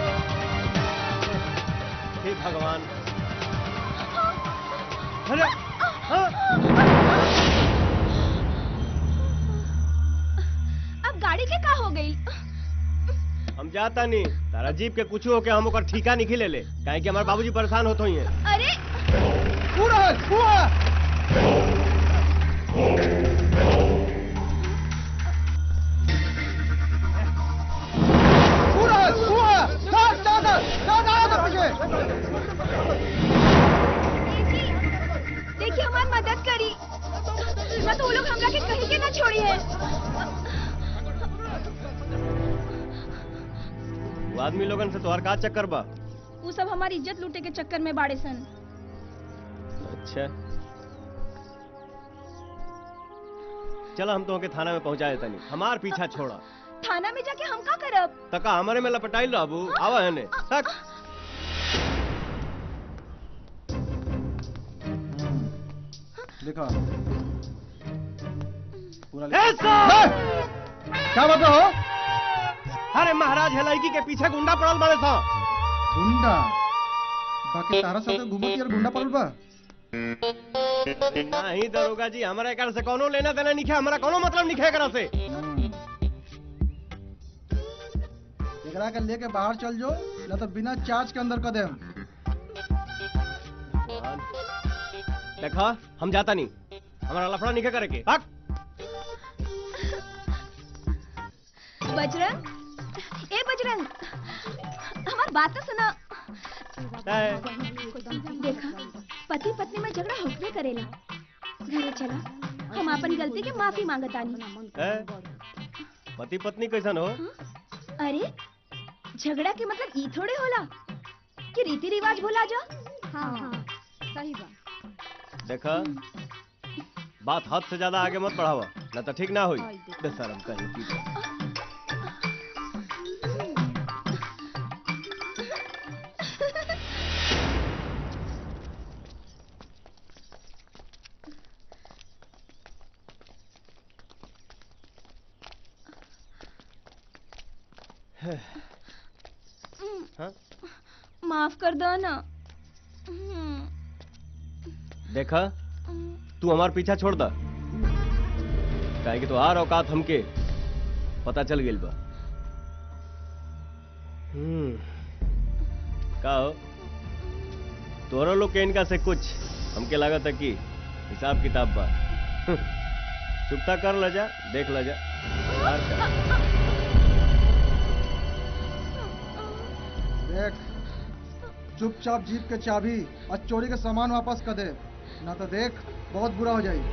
हे भगवान अरे हाँ। अब गाड़ी के का हो गई हम जाता नहीं तारा जीप के कुछ हो के हम ओकर ठीका नहीं ले ले काहे कि हमारे बाबूजी परेशान होते ही हैं अरे पूरा पूरा पूरा पूरा साथ साथ साथ आओ तो पीछे देखिए हमारी मदद करी ना तो वो लोग हमरा के कहीं के ना छोड़ी है वो आदमी लोगन से तोहर का चक्कर बा वो सब हमारी इज्जत लूटे के चक्कर में बाड़े सन अच्छा चलो हम तो के थाना में पहुंचा देता नहीं हमार पीछा छोड़ा थाना में जाके हम का करब तका हमारे में लपटाई रहबू आवा है ने तक लिखा पूरा ए, लिखा। सर! क्या बात हो अरे महाराज हेलाइकी के पीछे गुंडा पड़ल बड़े था गुंडा बाकी तारा साथे घूमती और गुंडा पड़ल बा नहीं दरोगा जी हमारा एकर से कोनो लेना देना नहीं है हमारा कोनो मतलब नहीं है एकरा से एकरा के लेके बाहर चल जो ना तो बिना चार्ज के अंदर कर देम देखा हम जाता नहीं हमारा लफड़ा नहीं करे के हक बजरंग ए बजरंग हमार बात तो सुना देखा पति पत्नी में झगड़ा होकरे करेला घरे चला हम अपन गलती के माफी मांगतानी ए, पति पत्नी कैसन हो अरे झगड़ा के मतलब ई थोड़े होला कि रीति रिवाज भुला जा हाँ हाँ सही बात देखा बात हद से ज्यादा आगे मत बढ़ावा ना तो ठीक ना हुई बेशरम कहीं की तो। हाँ? माफ कर दो ना हम्म, देखा तू हमार पीछा छोड़ दा काहे कि तो आर औकात हमके पता चल गेल बा हम्म का हो तोरा लोग के इनका से कुछ हमके लागत है कि हिसाब किताब बा चुपता कर ल जा देख ल जा यार का देख चुपचाप जीप के चाबी और चोरी के सामान वापस कर दे ना तो देख बहुत बुरा हो जाए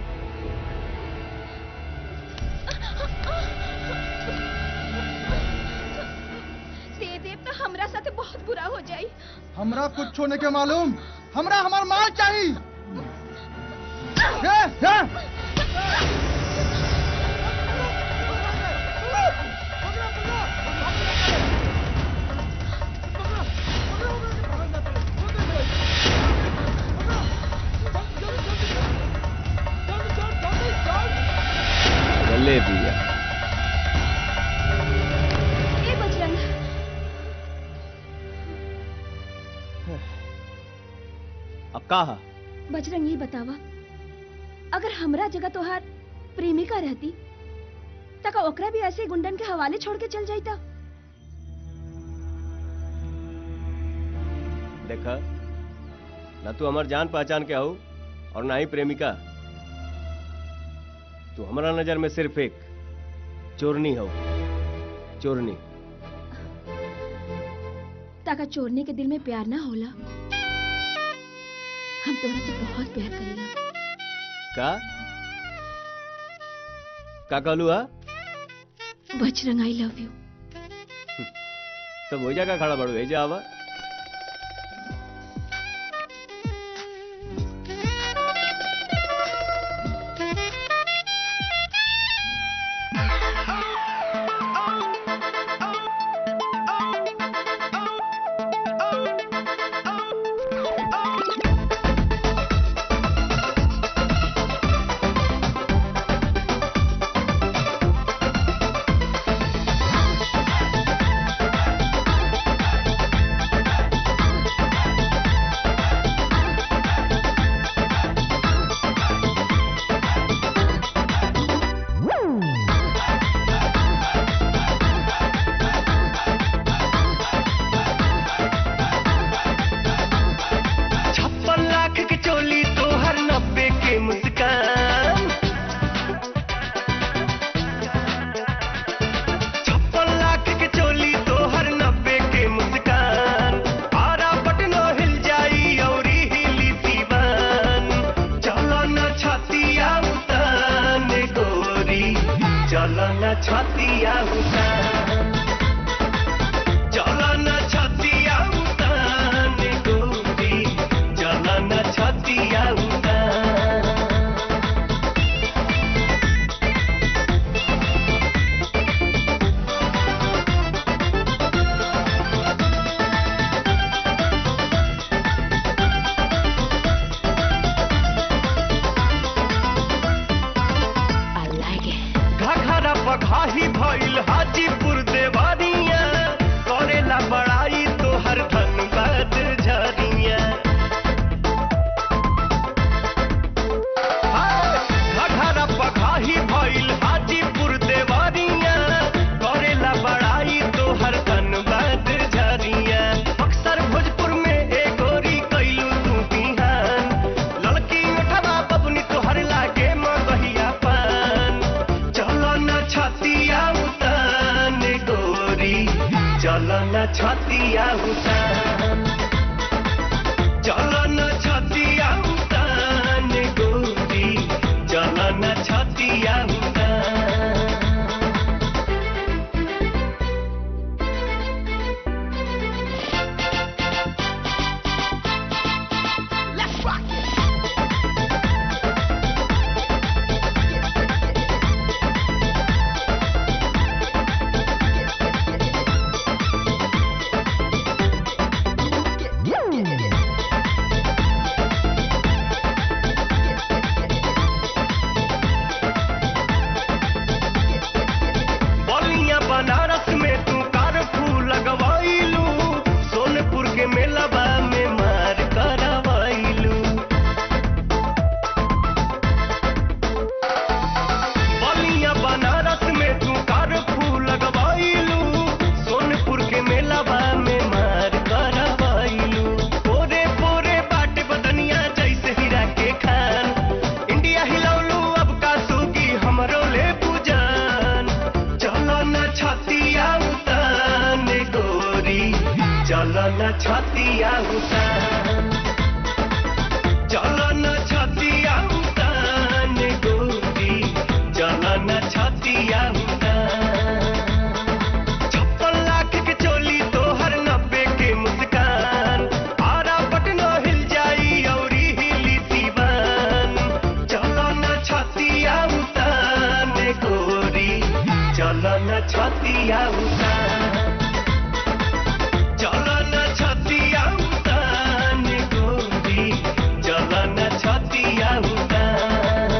दे दे तो हमरा साथे बहुत बुरा हो जाई हमरा कुछ होने के मालूम हमरा हमार माल चाहिए ये, ये। चले भैया ए बजरंग अब का हा? बजरंग ये बतावा अगर हमरा जगह तोहार प्रेमिका रहती तक ओकरा भी ऐसे ही गुंडन के हवाले छोड़ के चल जाता देखा ना तू हमार जान पहचान के हो और ना ही प्रेमिका तू हमारा नजर में सिर्फ एक चोरनी हो चोरनी ताका चोरने के दिल में प्यार ना होला हम तोरा से बहुत प्यार करेला का का कहलू हा बजरंग आई लव यू सब हो जाएगा खड़ा बड़ू भेजा आवा छप्पन लाख की चोली तो हर नब्बे के मुस्कान छप्पन लाख की चोली तो हर नब्बे के मुस्कान आरा पटनो हिल जाई औरी हिली दीवान चलो न छतिया उतान गोरी चलो न छतिया उतान चलो न छतिया उतान गोरी चलो न छतिया उतान घघरा पघाही भइल हाजीपुर देवानिया करेला बड़ाई तो हर धनबाद झरिया घघरा पघाही भइल हाजीपुर देवानिया करेला बड़ाई तो हर धनबाद झरिया अक्सर भोजपुर में ए गोरी कैलू तू बिहान लड़की उठवा बबनी तोहर लागे मगहिया पान चलो न छतिया उतान गोरी चलो न छतिया उतान चलो न छतिया उतान गोरी चलो न छतिया उतान बलिया बनारस में तू कारफू लगवाइलू सोनपुर के मेलबा में मार करवाइलू बलिया बनारस में तू कारफू लगवाइलू सोनपुर के मेलबा में मार करवाइलू पोरे पोरे बाटे बदनिया जैसे हीरा के खान इंडिया हिलौलू अब का सूगी हमरो ले पूजान चलो न छतिया उतान गोरी चलो न छतिया उतान चलो न छतिया उतान गोरी चलो न छतिया उतान छप्पन लाख के चोली तो हर नब्बे के मुस्कान आरा पटनो हिल जाई औरी हिली दीवान चलो न छतिया उतान गोरी चलो न छतिया उतान चलो न छतिया उतान गोरी चलो न छतिया उतान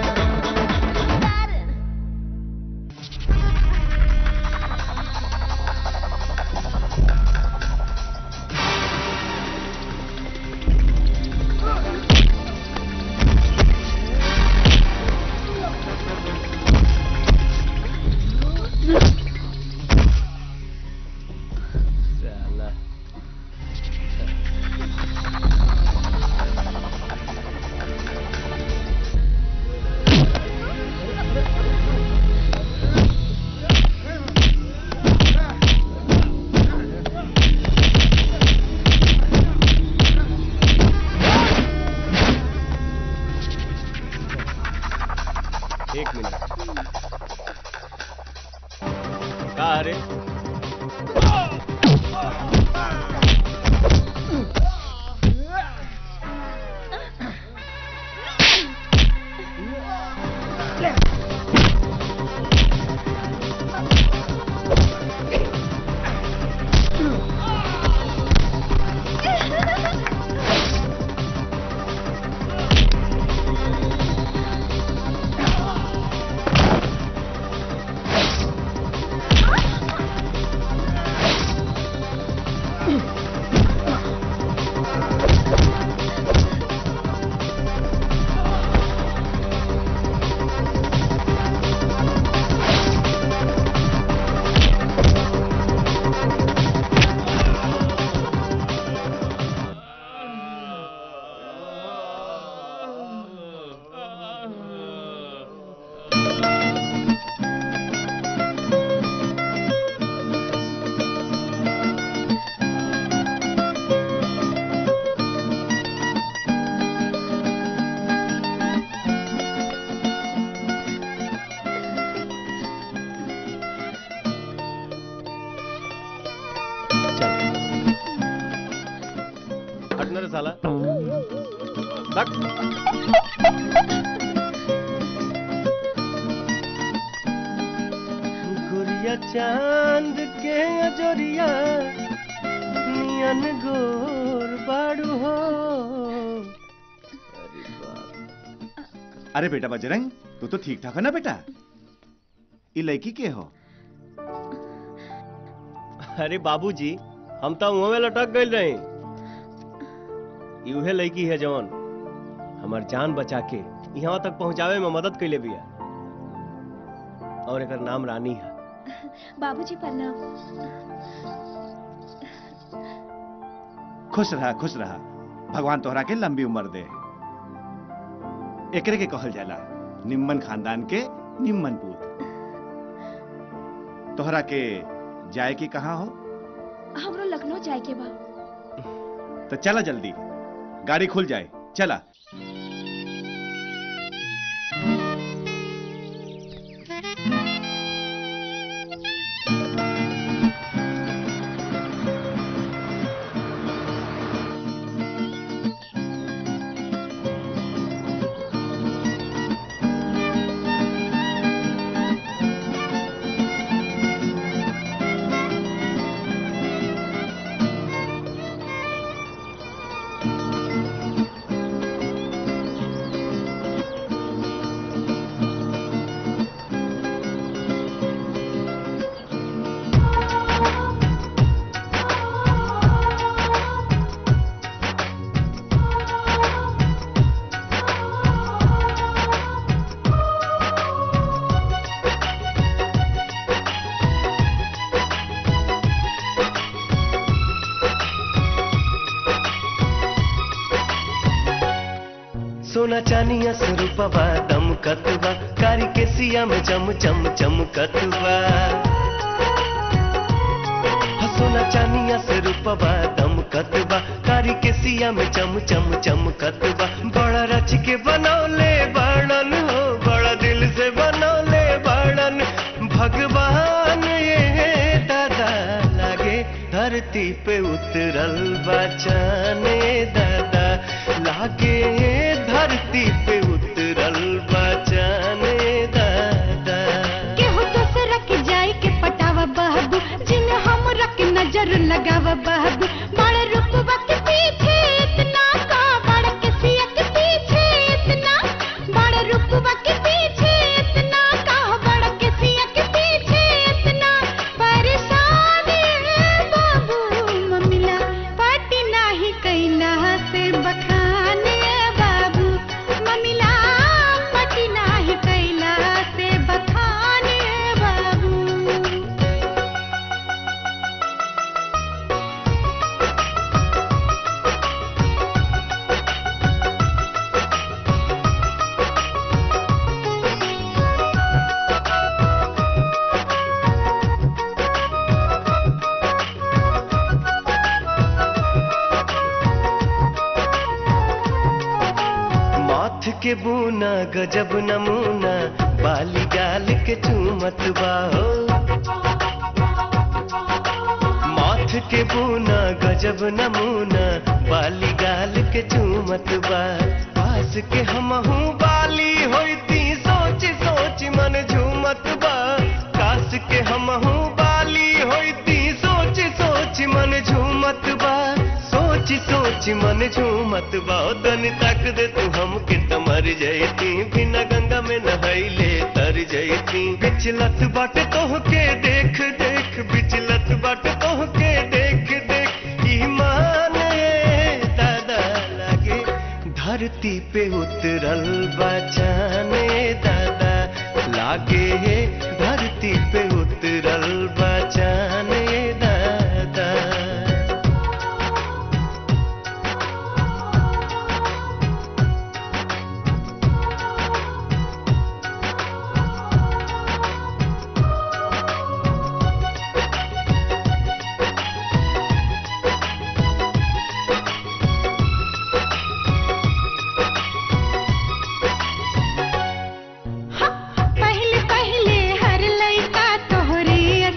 हटना रे साला लग गुड़िया चांद के अजोरिया नियन गोर बाड़ू हो अरे बेटा बजरंग तू तो ठीक ठाक है ना बेटा ये लड़की के हो अरे बाबूजी हम तो मुंह में लटक गए रहे उहे लड़की है जवन हमार जान बचा के यहाँ तक पहुँचावे में मदद कैले बिया और एक नाम रानी है बाबूजी प्रणाम खुश रहा खुश रहा भगवान तोहरा के लंबी उम्र दे एकरे के कहल जाला निम्मन खानदान के निम्मन पूत तोहरा के जाए की कहाँ हो हमरो लखनऊ जाए के बा तो चला जल्दी गाड़ी खुल जाए चला सोना चानिया स्वरूपवा दम कतवा कारी के सिया में चम चम चम कतवा सोना चानिया स्वरूपवा दम कतवा कारी के सिया में चम चम चम कतवा बड़ा रच के बनौले वर्णन हो बड़ा दिल से बनौले वर्णन भगवान ये दादा लागे धरती पे उतरल बचाने दादा लागे धरती पे उतरल बचाने दादा केहू दूसरा के जाए के पटावा बहबू जिन हमरा के नजर लगावा बहबू बड़े रुपवा के पीछे इतना का बड़े के सिया के पीछे इतना बड़े रुपवा के पीछे इतना का बड़े के सिया के पीछे इतना परेशान है बाबू मम्मीला पाटी नाही कैला से बखाने बाबू मम्मीला पाटी नाही कैला से बखाने बाबू माथ के बूना गजब नमूना बाली गाल के चूमत बाहो माथ के बूना गजब नमूना बाली गाल के चूमत बा पास के हमहू बाली होती सोच सोच मन झूमत बा काश के हमहू बाली होती सोच सोच मन झूमत बा सोच सोच मन झूमत बा ओ तन तक दे तू हमके त मर जैती बिना गंगा में नहैले तर जैती बिचलत बाट तोहके देख देख बिचलत बाट तोहके देख देख ईमान ए दादा लागे धरती पे उतरल बचाने दादा लागे धरती पे उतरल बचाने दादा पहले पहले हर लइका तोहरे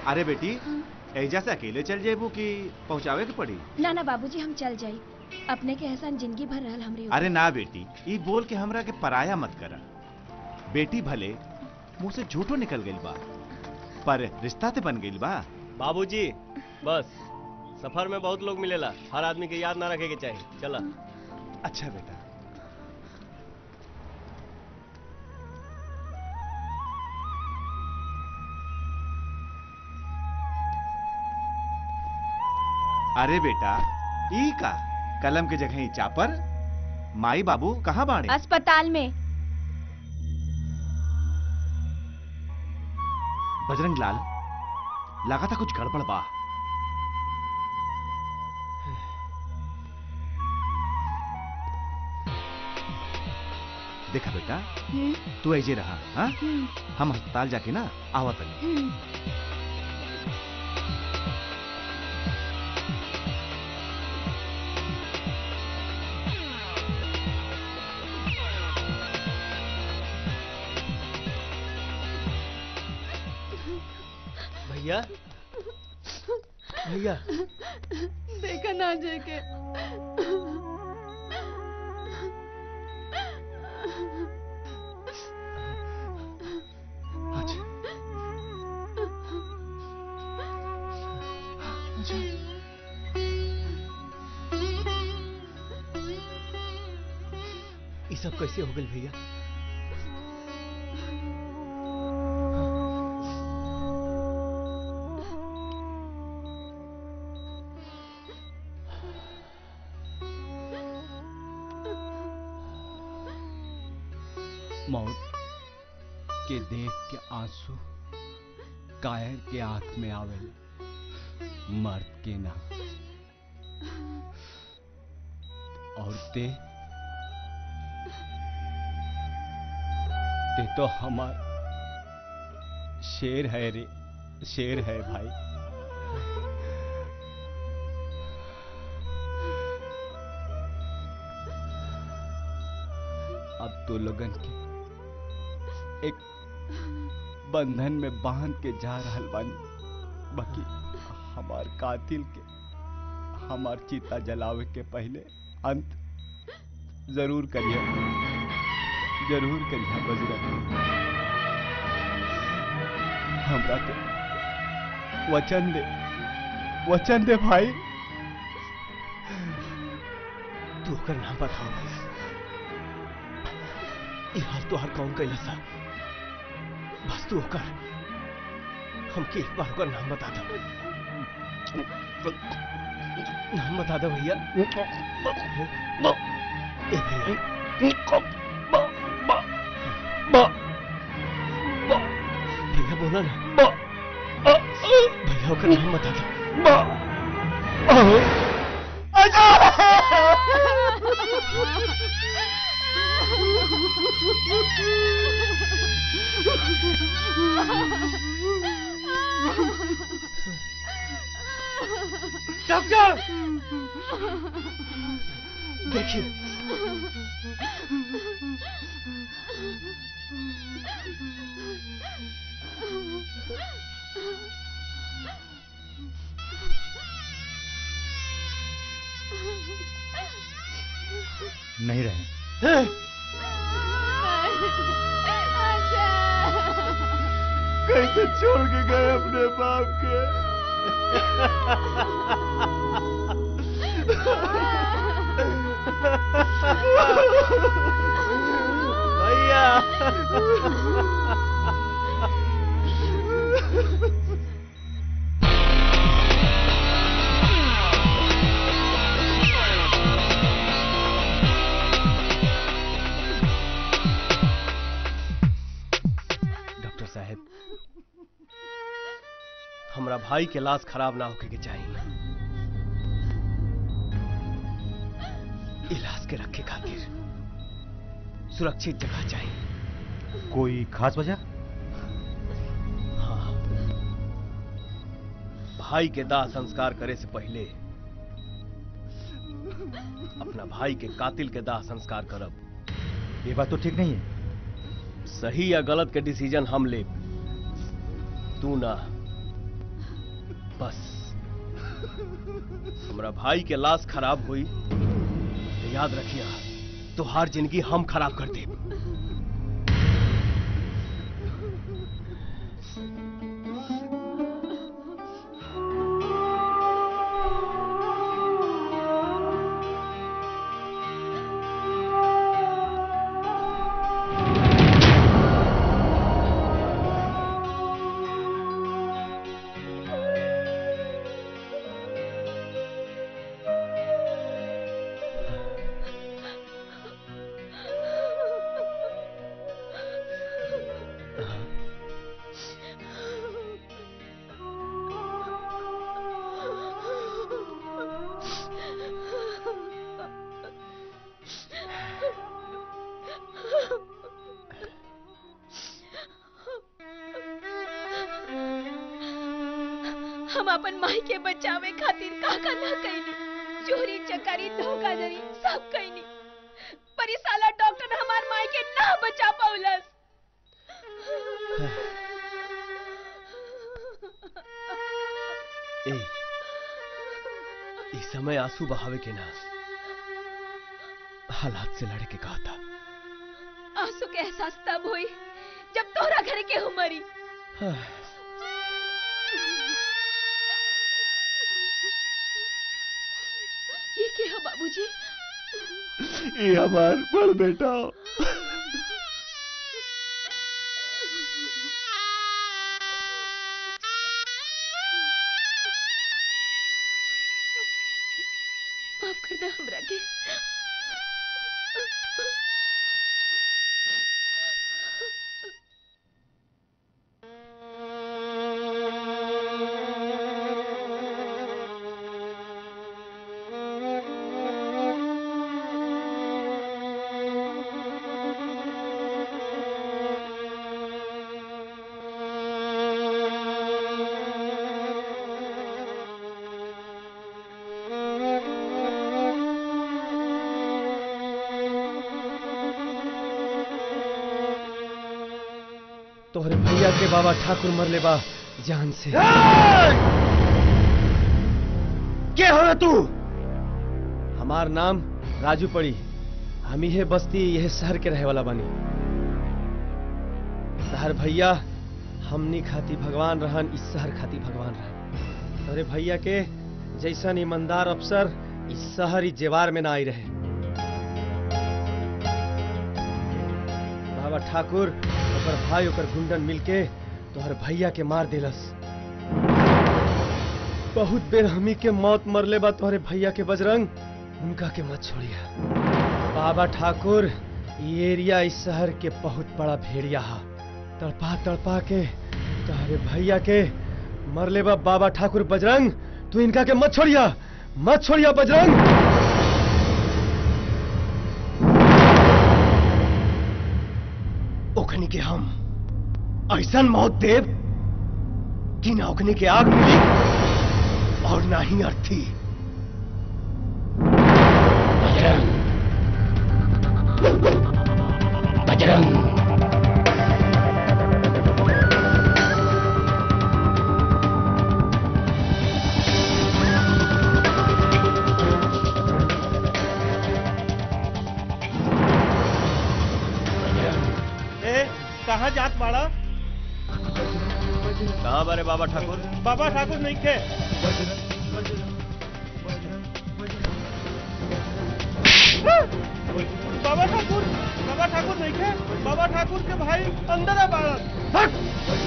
अरे बेटी एजा से अकेले चल जेबू कि पहुंचावे के पड़ी ना ना बाबूजी हम चल जाई अपने के एहसान जिंदगी भर रहल हमरे ऊपर। अरे ना बेटी ई बोल के हमरा के पराया मत करा बेटी भले मुंह से झूठो निकल गइल बा पर रिश्ता ते बन गइल बा बाबूजी बस सफर में बहुत लोग मिलेला हर आदमी के याद ना रखे के चाहिए चला अच्छा बेटा अरे बेटा ई का कलम के जगह ही चापर माई बाबू कहाँ बाड़े अस्पताल में बजरंग लाल लगा था कुछ गड़बड़ बा देखा बेटा तू ऐजे रहा हाँ हम अस्पताल जाके ना आवा तनी भैया भैया देखा ना जे के ये सब कैसे हो गए भैया मौत के देख के आंसू कायर के आंख में आवे मर्द के ना और ते ते तो हमार शेर है रे शेर है भाई अब तो लोगन के एक बंधन में बांध के जा रहल बानी बाकी हमार कातिल के हमार चिता जलावे के पहले अंत जरूर करिए जरूर करिए बजरंग हमरा के वचन दे वचन दे भाई तू ओकर नाम बताओ ये हाल तो हर कौन कैला सा बस तू ओकर हमके एक बार ओकर नाम बता दो नाम बता दो भैया ए भैया भैया बोला ना भैया ओकर नाम बता दो डॉक्टर देखिए नहीं रहे कैसे छोड़ के गए अपने बाप के भैया डॉक्टर साहब हमरा भाई के लाश खराब ना होके के चाहिए इलाज के रखे खातिर सुरक्षित जगह चाहिए कोई खास वजह हाँ भाई के दाह संस्कार करे से पहले अपना भाई के कातिल के दाह संस्कार करब ये बात तो ठीक नहीं है सही या गलत के डिसीजन हम ले तू ना बस हमरा भाई के लाश खराब हुई तो याद रखिया तो हर जिंदगी हम खराब कर दे हम अपन माई के बचावे खातिर का का ना कैनी चोरी चकारी धोखाधड़ी सब कैनी पर ई साला डॉक्टर हमार माई के ना बचा पौलस ए इस समय आंसू बहावे के ना हालात से लड़े के कहा था आंसू के एहसास तब हुई जब तोहरा घर के हुमरी ये के है बाबूजी ये हमार बड़ बेटा माफ कर दे हमरा के तोहरे भैया के बाबा ठाकुर मरले बा जान से के हो तू हमार नाम राजू पड़ी हम ही बस्ती यह शहर के रहे वाला बानी तहर भैया हमनी खाती भगवान रहन इस शहर खाती भगवान रहन तोहरे भैया के जैसन ईमानदार अफसर इस शहर इस जेवार में ना आई रहे बाबा ठाकुर ओकर भाई ओकर गुंडन मिलके तोहर भैया के मार देलस बहुत बेर हमी के मौत मरले बा तोहरे भैया के बजरंग उनका के मत छोड़िया बाबा ठाकुर ये एरिया इस शहर के बहुत बड़ा भेड़िया हा तड़पा तड़पा के तोहरे भैया के मरले बा बाबा ठाकुर बजरंग तू इनका के मत छोड़िया मत छोड़िया बजरंग ओखनी के हम ऐसा मौत देव कि ना ओखनी के आग मिली और ना ही अर्थी बजरंग ए कहाँ जात बाड़ा कहाँ बारे बाबा ठाकुर बाबा ठाकुर नहीं खे बाबा ठाकुर बाबा ठाकुर नहीं खे बाबा ठाकुर के भाई अंदर आ बाड़ा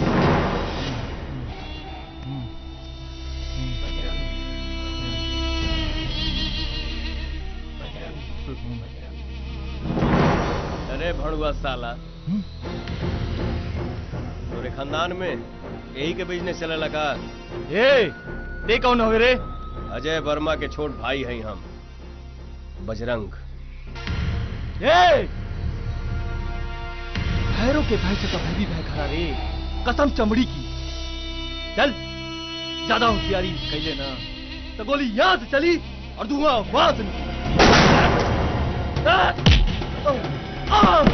अरे भड़ुआ साला तोरे खानदान में यही के बिजनेस चले लगा ए ते कौन हो रे अजय वर्मा के छोट भाई हैं हम बजरंग ए भैरों के भय से तो मैं भी भय खड़ा रे कसम चमड़ी की चल ज्यादा होशियारी कैले ना तो गोली यहां से चली और धुआं वहां से निकली आ! आ!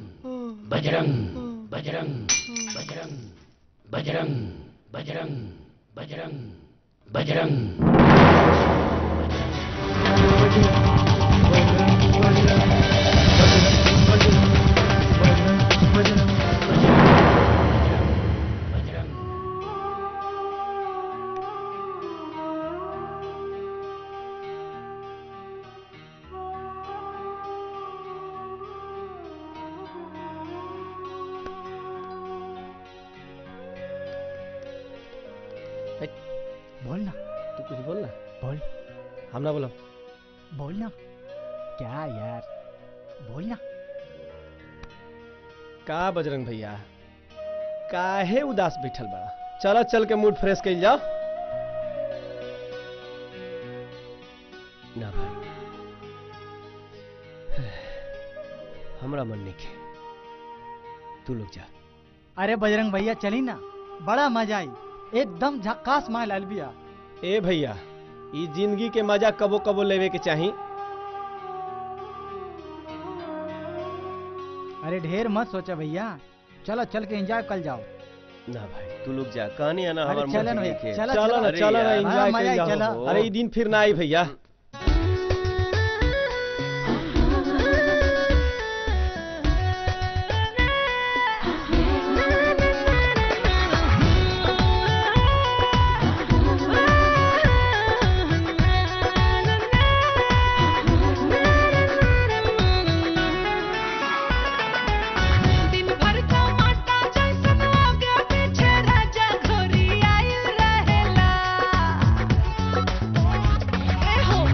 बजरंग बजरंग बजरंग बजरंग बजरंग बजरंग बजरंग बोल ना तू कुछ बोल ना बोल हम ना बोलो बोल ना क्या यार बोल ना का बजरंग भैया काहे उदास बैठल बड़ा चलो चल के मूड फ्रेश कइल जाओ ना भाई हमरा मन नहीं खे तू लोग जा अरे बजरंग भैया चली ना बड़ा मजा आई एकदम झक्कास माल अलबिया ए भैया ई जिंदगी के मजा कबो कबो लेवे के चाही अरे ढेर मत सोचा भैया चलो चल के एंजॉय कर जाओ ना भाई तू लोग जा कहानी है ना अरे हमारे चलो ना भैया, चलो, चलो ना अरे चलो ना यार, एंजॉय हाँ, मजा कइल आई, जाओ चलो। अरे ई दिन फिर ना आई भैया दिन भर टमाटा जैसन आगे पीछे राजा घोरी आइल रहेला ए हो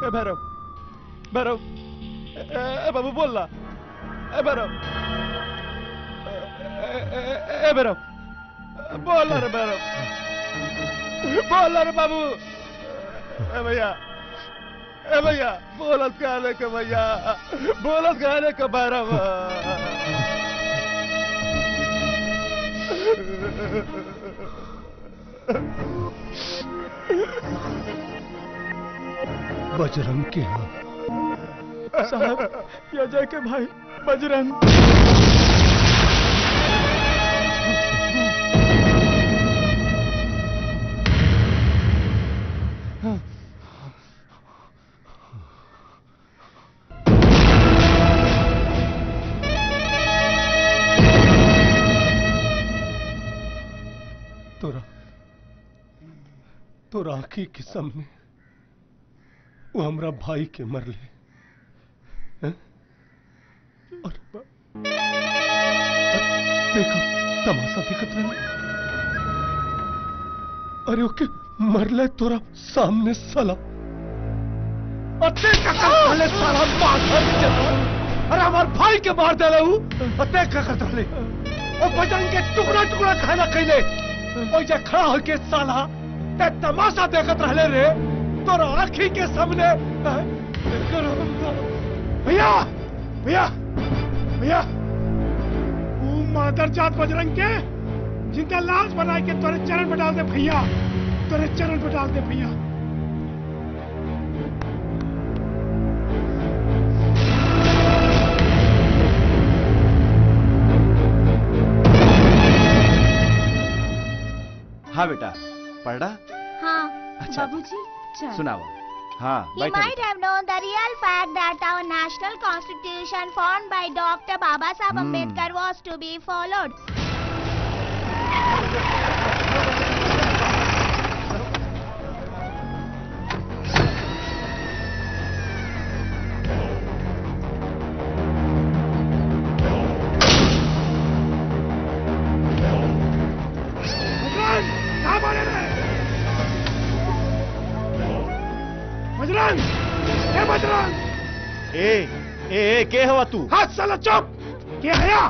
ए भैरव भैरव ए, ए, ए बाबू बोल रहा ए भैरव ए, ए, ए, ए भैरव बोल रे भैरव बोल रे बाबू ए भैया ए भैया बोलत कहले के भैया बोलत कहले के भैरव बजरंग के यहाँ साहब ये अजय के भाई बजरंग तोरा तोरा आखी के सामने वो हमरा भाई के मरले हैं? और ब- देखो तमाशा दिखत रहे अरे ओके मरले तोरा सामने साला अते का साले साला मार अरे हमार भाई के मार दे रहू अते का करत रहे ओ बजरंग के टुकड़ा टुकड़ा खाना खैले ओ जे खड़ा होके साला ते तमाशा देखत रहले रे तोरा आँखी के सामने भैया भैया भैया वो मादर जात बजरंग के जिनका लाश बना के तोरे चरण पे डाल दे भैया तोरे चरण पे डाल दे भैया हाँ बेटा पढ़ा हाँ अच्छा। बाबूजी चल सुनाओ हाँ You बैठा might have known the real fact that our national constitution formed by Dr. Baba Saheb Hmm. Ambedkar was to be followed. Bajrang कहाँ मारे रे बजरंग ए बजरंग ए ए ए के हवा तू हाथ साला चुप के हया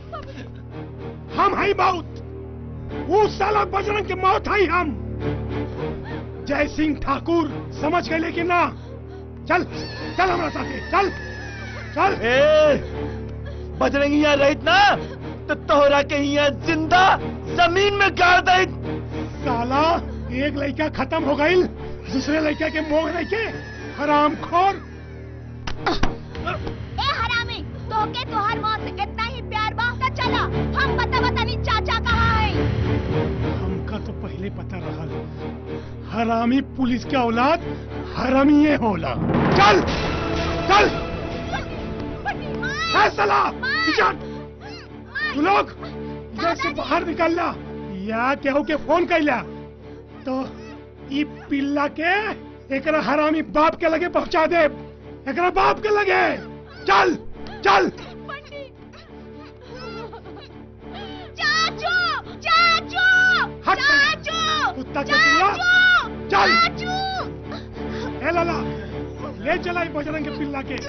हम हई मौत वो साला बजरंग के मौत हई हम जय सिंह ठाकुर समझ गए लेकिन ना चल चल हमारा साथे चल चल ए बजरंग यहाँ रहित ना तो तोहरा के यहाँ जिंदा जमीन में गाड़ दे साला एक लड़का खत्म हो गई दूसरे लड़का के मोह नहीं के हराम खोर ए हरामी तोके तोहर मौत से इतना ही प्यार बा त चला हम बता बतानी चाचा कहाँ है हमका तो पहले पता रहा हरामी पुलिस के औलाद हरामी ये होला चल चल है साला पीछे तू लोग इधर से बाहर निकलना या केहू के फोन कैला तो ई पिल्ला के एकरा हरामी बाप के लगे पहुंचा दे एकरा बाप के लगे चल चल चाचू चाचू हट चाचू कुत्ता के पिल्ला चल चाचू ए लाला ले चला ई बजरंग के पिल्ला के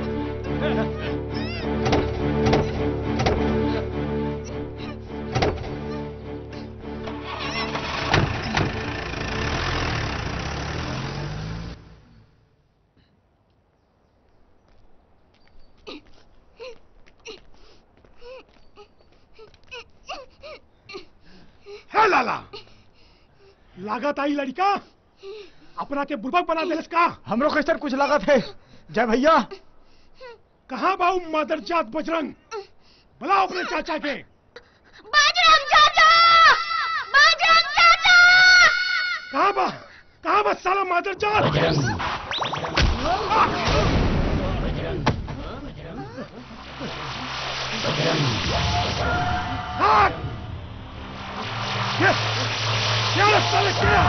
है लाला लागत आई लड़का अपना के बुर्बक बना दे का हमरो कैसे कुछ लागत है जय भैया कहाँ बाऊ मदर जात बजरंग बुलाओ अपने चाचा के बजरंग चाचा बजरंग चाचा कहाँ बा कहाँ बा साला मदर जात बजरंग हाथ ये क्या रे साले क्या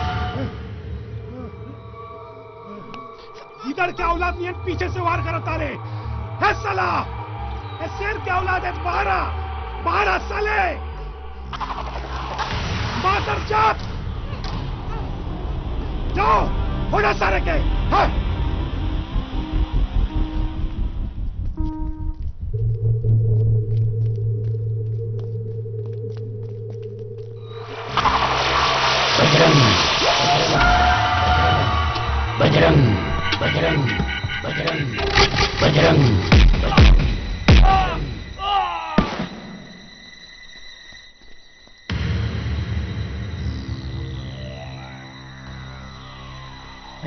इधर क्या औलाद नहीं है पीछे से वार करता रे है साला है शेर क्या औलाद है बारह बारह साले मादर जात जाओ होना सारे के हाँ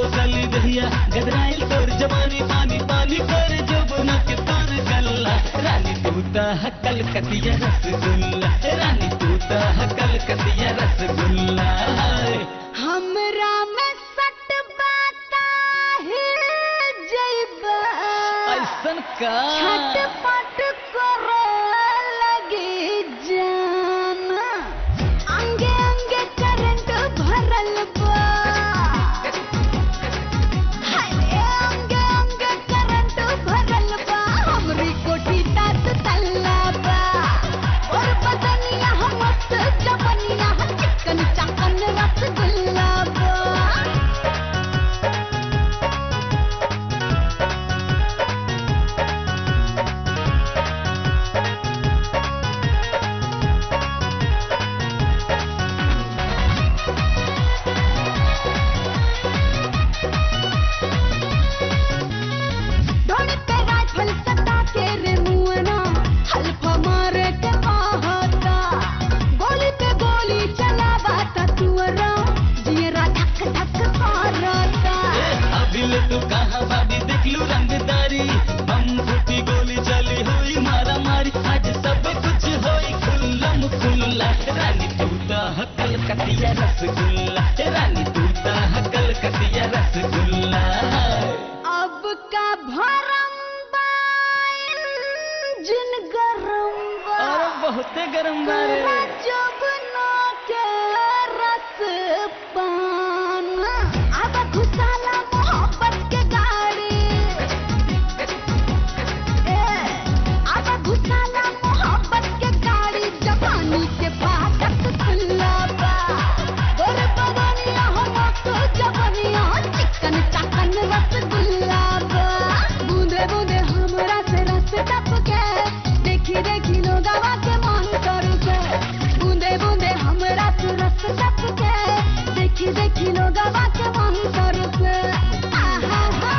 सली दहिया गदराइल तोर जवानी पानी पानी कर जब न के तार गल्ला रानी तूता हकल कतिया रसगुल्ला रानी तूता हकल कतिया रसगुल्ला हमरा में सट बाता हिल जइबा ऐसन का छटपट करे लगी जान अंगे अंगे करंट भरल बा हाय अंगे अंगे करंट भरल बा हमरी कोठी तात तल्ला बा और बदनिया हम मस्त जवनिया चिकन चाकन रसगुल्ला बा ढोल पे राइफल सटा के रे मुअना हल्फा मारे के आहता गोली पे गोली चलावा ता तुअरा जियरा धक धक मारता अभिल तू कहाँ बाबी देख लू रंगदारी हम फूटी गोली चली हुई मारा मारी आज सब कुछ होई खुल्लम खुल्ला रानी तूता हकल कतिया रसगुल्ला रानी तूता हकल कतिया रसगुल्ला अब का भरम बाइन जिन गरम बा अरे बहुते गरम बा रे। तोरा जब ना के रस पान अब घुसाला मोहब्बत के गाड़ी ए अब घुसाला मोहब्बत के गाड़ी जवानी के फाटक खुला बा गोर बदनिया हम तो जवनिया चिकन चाकन रसगुल्ला बा बूंदे बूंदे हमरा से रस टपके देखी देखी लोगवा के मन करू के बूंदे बूंदे हमरा से रस टपके देखी देखी लोगवा के मन करू के आहा हा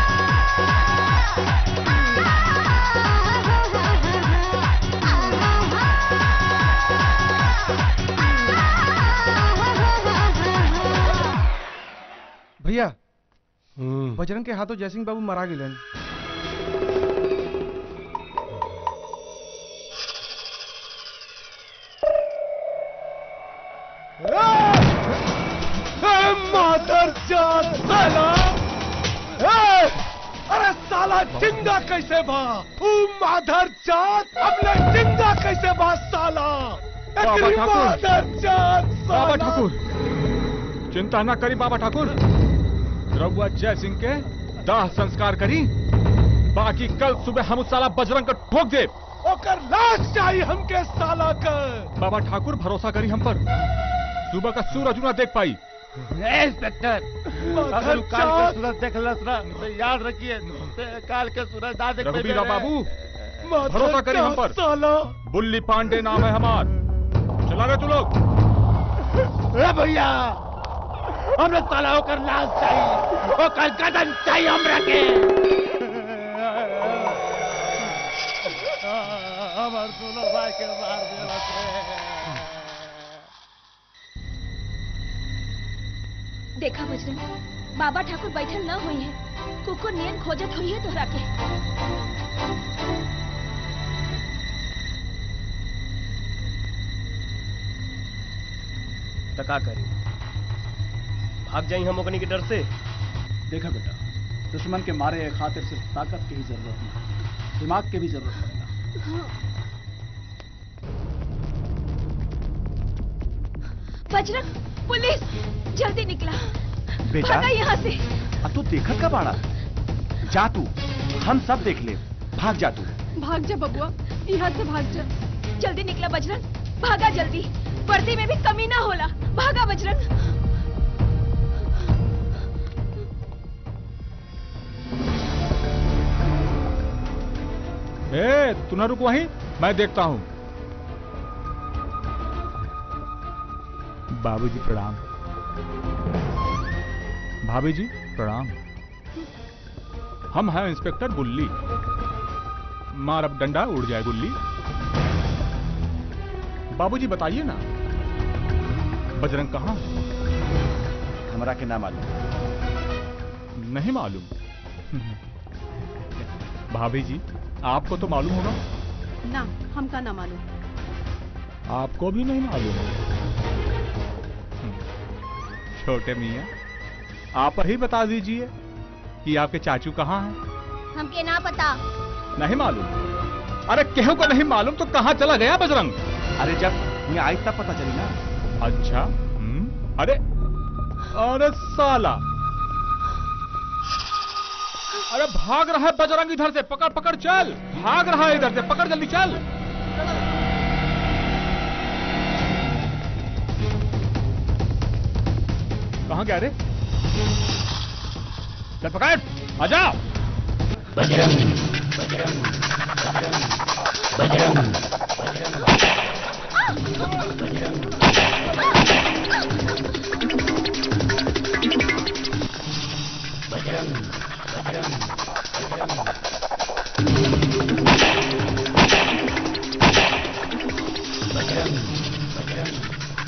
भैया बजरंग के हाथों जयसिंह बाबू मरा गिलन मादर जात साला ए! अरे साला जिंदा कैसे बा ऊ मादर जात हमने जिंदा कैसे बा साला बाबा एकरी ठाकुर। मादर जात बाबा साला। ठाकुर चिंता ना करी बाबा ठाकुर रघुआ जय सिंह के दाह संस्कार करी बाकी कल सुबह हम उस साला बजरंग को ठोक दे ओकर लाश चाहिए हमके साला का बाबा ठाकुर भरोसा करी हम पर सुबह का सूरज ना देख पाई इंस्पेक्टर अगर उ काल के सूरज देख लस ना तो याद रखिए ते काल के सूरज ना देख पाइबे रघुबीरा रे। बाबू भरोसा करी हम पर साला बुल्ली पांडे नाम है हमार चला गए तू लोग ए भैया हमरे साला ओकर लाश चाहिए ओकर कदम चाहिए हमरा के हमार दोनों भाई के मार देलस रे देखा बजरंग बाबा ठाकुर बैठल न हुई है कुकुर नियन खोजत हुई है तोहरा के तो का करी भाग जाई हम ओकनी के डर से देखा बेटा दुश्मन के मारे एक खातिर सिर्फ ताकत की ही जरूरत नहीं दिमाग की भी जरूरत पड़ेगा बजरंग पुलिस जल्दी निकला बेटा? भागा यहाँ से अब तू देखत का बाड़ा जा तू हम सब देख ले भाग जा तू भाग जा बबुआ यहाँ से भाग जा जल्दी निकला बजरंग भागा जल्दी वर्दी में भी कमी ना होला भागा बजरंग ए तू ना रुक वहीं मैं देखता हूं बाबूजी प्रणाम भाभी जी प्रणाम हम हैं इंस्पेक्टर बुल्ली मार अब डंडा उड़ जाए गुल्ली बाबूजी बताइए ना बजरंग कहाँ है? हमरा के ना मालूम नहीं मालूम भाभी जी आपको तो मालूम होगा ना हमका ना मालूम आपको भी नहीं मालूम छोटे मियाँ आप ही बता दीजिए कि आपके चाचू कहाँ हैं हमके ना पता नहीं मालूम अरे केहू को नहीं मालूम तो कहाँ चला गया बजरंग अरे जब यहाँ आई तब पता चली ना अच्छा हम्म, अरे अरे साला अरे भाग रहा है बजरंग इधर से पकड़ पकड़ चल भाग रहा है इधर से पकड़ जल्दी चल कहाँ गया रे चल पकड़ आ जाओ बजरंग बजरंग बजरंग बजरंग बजरंग बजरंग बजरंग बजरंग बजरंग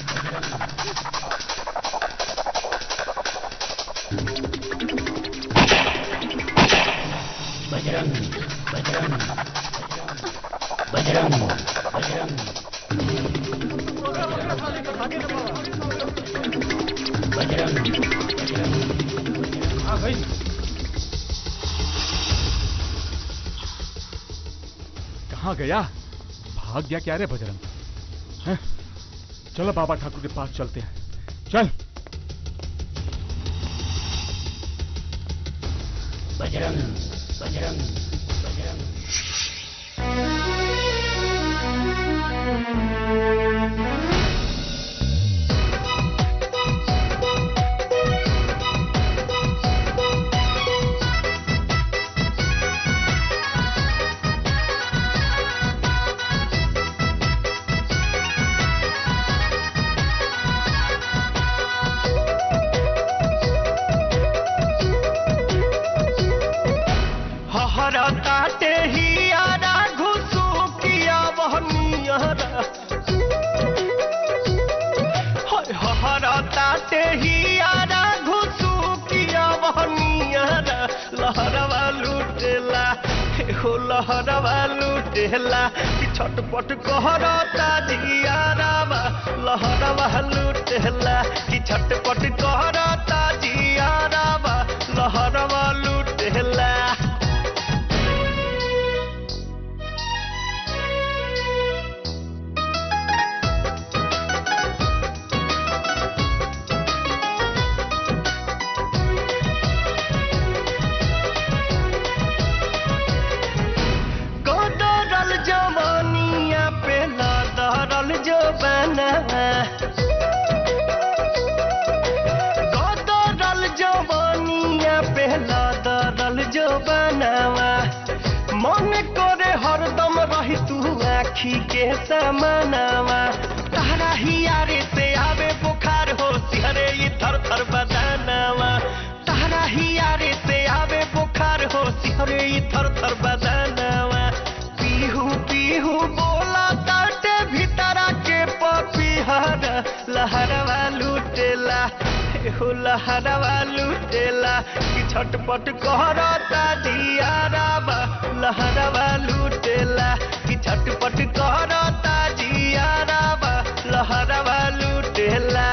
बजरंग बजरंग बजरंग बजरंग बजरंग बजरंग हाँ भाई कहाँ गया भाग गया क्या रे बजरंग हैं? चलो बाबा ठाकुर के पास चलते हैं चल बजरंग बजरंग बजरंग हहरा ताटे ही आरा घुसू किया वह नियरा हाय हहरा ताटे ही आरा घुसू किया वह नियरा लहरवा लुटेला हे हो लहरवा लुटेला कि छटपट कहरता जियारावा लहरवा लुटेला कि छटपट कहरता जियारावा लहरवा लुटेला गोदरल जवानिया पे लादरल जो बना गोदरल जवानिया पे लादरल जो बनावा मन करे हरदम रही तू आखी के समानावा तारा ही यारे से आवे बुखार हो सिहरे ये थर थर बदानावा तारा ही यारे से आवे बुखार हो सिहरे ये थर थर बदानावा पीहू पीहू बोला ताटे भीतरा के पपीहर लहरवा लुटेला हो लहरवा लुटेला कि छटपट कहरता जियाराबा लहरवा लुटेला कि छटपट कहरता जियाराबा लहरवा लुटेला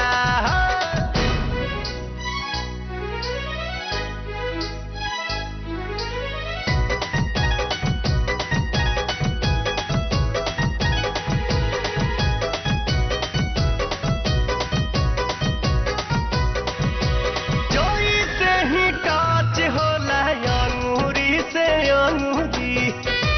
जोई से ही काच होला अंगूरी से अंगूरी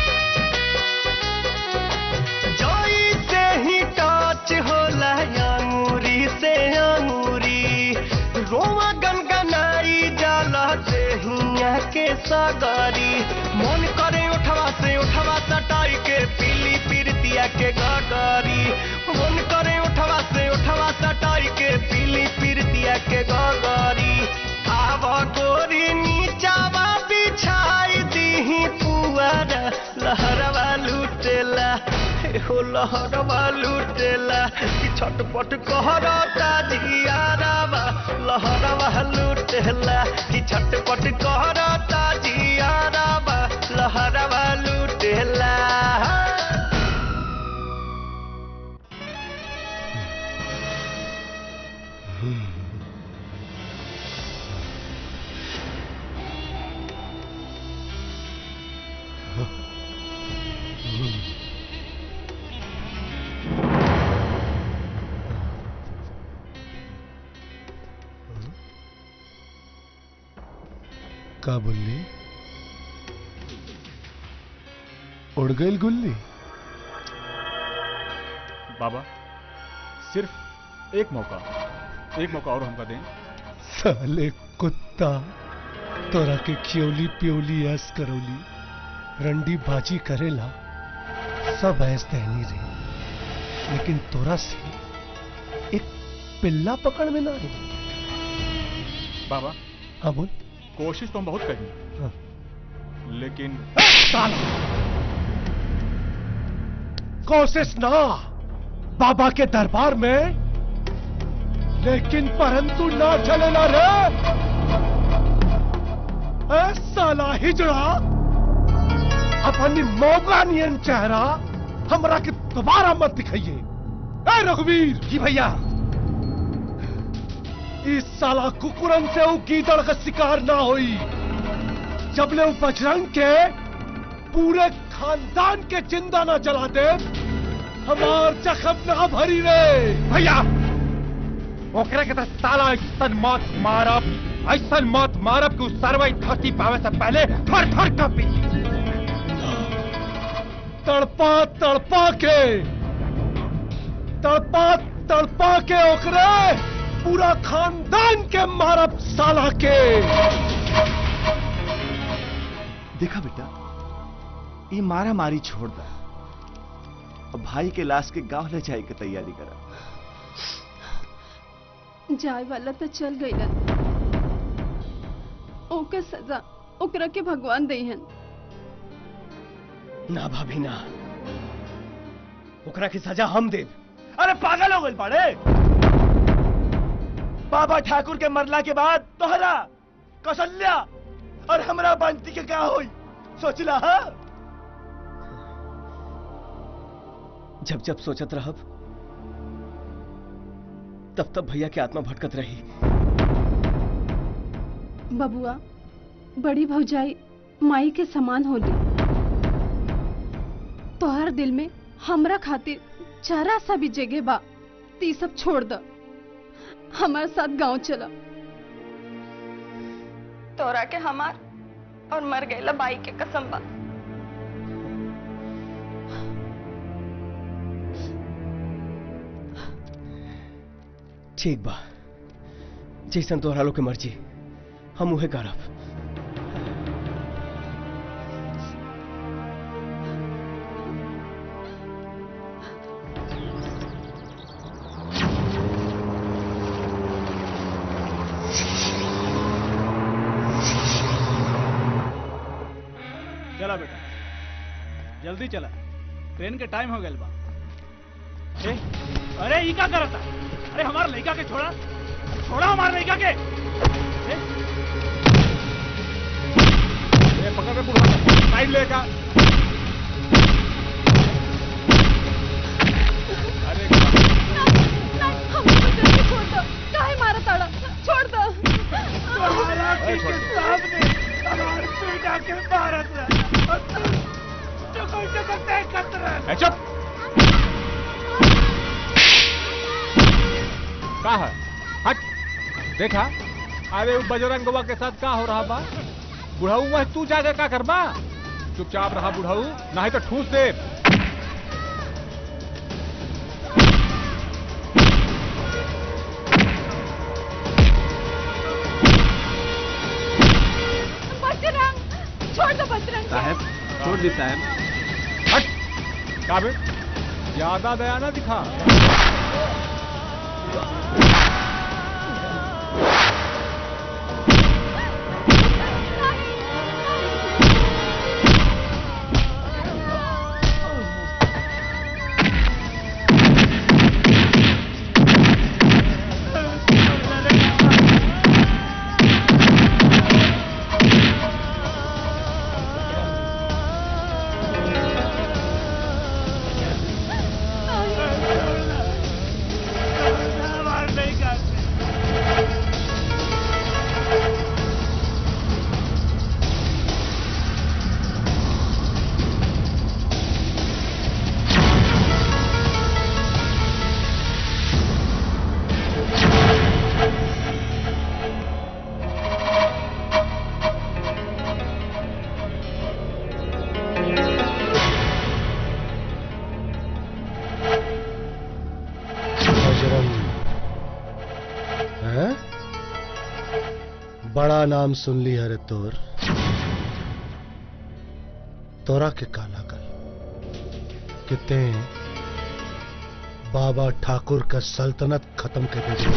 जोई से ही काच होला अंगूरी से अंगूरी रोमा गनगनाई जाला देहिया के सागरी मन करे उठवा से उठवा सटाई के पीली पीरतिया के गगरी मन करे उठवा से उठवा सटाई के पीली पीरतिया के गगरी आव गोरी नीचावा बिछाई दीही पुअर लहरवा लूट लूटेला हो लहरवा लूटेला कि छटपट कहरता जियारावा लहरवा लूटेला कि छटपट कहरता जियारावा लहरवा लूटेला का बोलली उड़ गई गुल्ली बाबा सिर्फ एक मौका एक मौका और हमका दें साले कुत्ता तोरा के खियौली पियोली ऐस करौली रंडी बाजी करेला सब ऐस दहनी रही लेकिन तोरा से एक पिल्ला पकड़ में ना आई बाबा हाँ बोल कोशिश तो हम बहुत करी हाँ। लेकिन कोशिश ना बाबा के दरबार में लेकिन परंतु ना चलेला रे ए साला हिजड़ा अपनी मौका नियन चेहरा हमरा के दोबारा मत दिखाइए ए रघुवीर जी भैया इस साला कुकुरन से वो गीदड़ का शिकार ना हुई जब ले वो बजरंग के पूरे खानदान के जिंदा ना जला दे हमार जख्म ना भरी रे भैया ओकरा के तो साला ऐसन मौत मारब ऐसन मौत मारब कि उ सरवई धरती पावे से पहले थर थर कांपी तड़पा तड़पा के तड़पा तड़पा के ओकरे पूरा खानदान के मारब साला के देखा बेटा ये मारा मारी छोड़ दा अब भाई के लाश के गांव ले जाए के तैयारी करा जाए वाला तो चल गई ओके सजा ओकरा के भगवान दईहन ना भाभी ना ओकरा की सजा हम देव अरे पागल हो गए पड़े बाबा ठाकुर के मरला के बाद तोहरा कौशल्या और हमरा बंटी के क्या होई सोचला हा जब जब सोचत रहब तब तब भैया की आत्मा भटकत रही बबुआ बड़ी भौजाई माई के समान होली तोहर दिल में हमरा खातिर जरा सा भी जगह बा ती सब छोड़ द हमारे साथ गांव चला तोरा के हमार और मर गए बाई के कसम बा ठीक बा जैसन तोहरा लोग के मर्जी हम उहे करब चला बेटा जल्दी चला ट्रेन के टाइम हो गया बा ए, अरे ई का करता अरे हमार लड़का के छोड़ा छोड़ा हमार लड़का के ए, ए, पकड़ के बुढ़ा साइड लेगा अरे छोड़ दो काहे मारा ताड़ा छोड़ दो तुम्हारा के सामने हमार बेटा के भारत चुको चुको तय कतरा ए, चुप का है हट देखा अरे वो बजरंगवा के साथ का हो रहा बा बुढ़ाऊ वह तू जाके का करबा चुपचाप रहा बुढ़ाऊ नहीं तो ठूस दे बजरंग छोड़ दो बजरंग साहब छोड़ दी साहब हट का बे ज्यादा दया ना दिखा बड़ा नाम सुन ली हरे तोर तोरा के काला कर किते बाबा ठाकुर का सल्तनत खत्म कर दे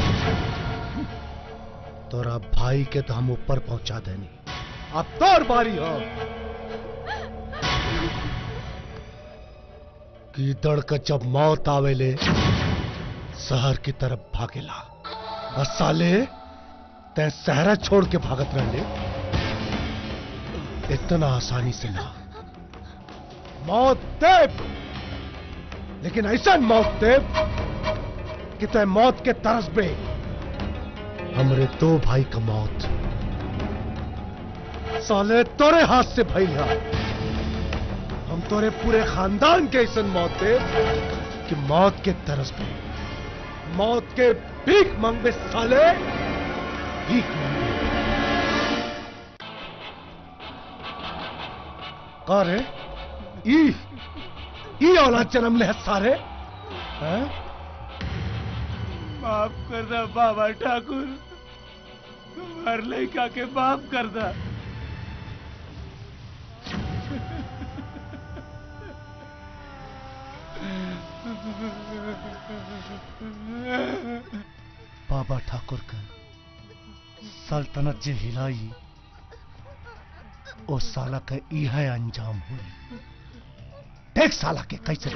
तोरा भाई के तो हम ऊपर पहुंचा देनी अब तोर बारी हो कीदड़ का जब मौत आवेले शहर की तरफ भागेला और साले तै सहरा छोड़ के भागत रहले इतना आसानी से ना मौत देव लेकिन ऐसा मौत देव कि तय मौत के तरस पे हमरे दो भाई का मौत साले तोरे हाथ से भइल है हम तोरे पूरे खानदान के ऐसा मौत दे कि मौत के तरस पे मौत के भीख मांगे साले भीख मांगे का रे ई ई औलाद जन्म ले है सारे हैं माफ कर दा बाबा ठाकुर हर लड़का के माफ कर दा बाबा ठाकुर का सल्तनत जे हिलाई ओ साला का यह अंजाम हुई देख साला के कैसे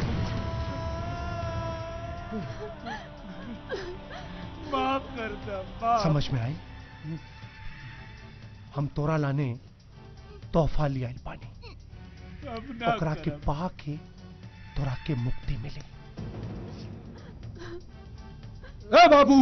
माफ कर दा माफ समझ में आई हम तोरा लाने तोहफा लिया पानी अब ना ओकरा के करब। पा के तोरा के मुक्ति मिले ए बाबू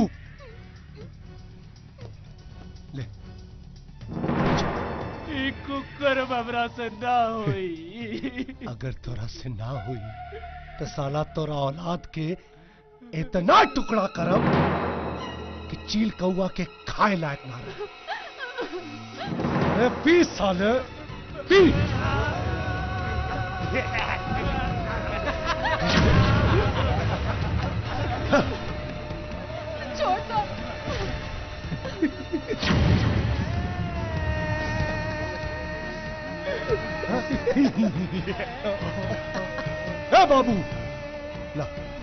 ई कुकर हमरा से ना होई अगर तोरा से ना हुई तो साला तोरा औलाद के इतना टुकड़ा करब कि चील कौआ के खाए लायक ना रहे अरे पी साले पी छोड़ दो ए बाबू ला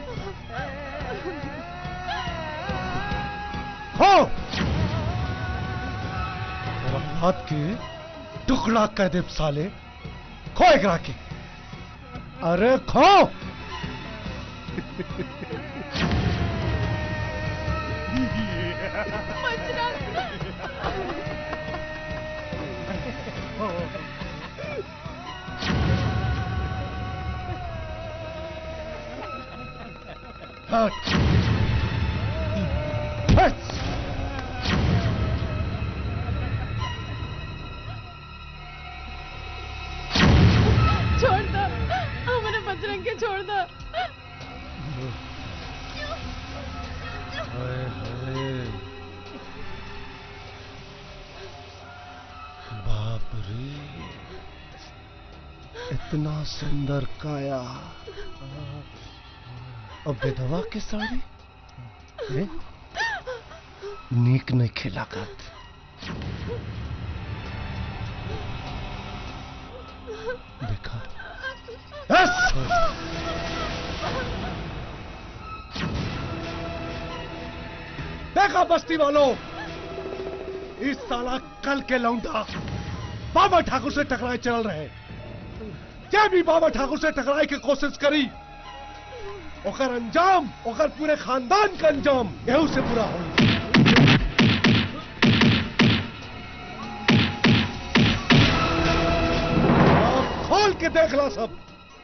खो तेरा हाथ के टुकड़ा कर दे साले खो एकरा के अरे खो हट हट छोड़ दो हमारे बजरंग के छोड़ दो हाय हाय बाप रे इतना सुंदर काया और विधवा के साड़ी ए? नीक नहीं खिलाकत देखा देखा बस्ती वालों इस साला कल के लौंडा बाबा ठाकुर से टकराए चल रहे जे भी बाबा ठाकुर से टकराए की कोशिश करी ओकर अंजाम ओकर पूरे खानदान का अंजाम यहू से पूरा हो खोल के देख ला सब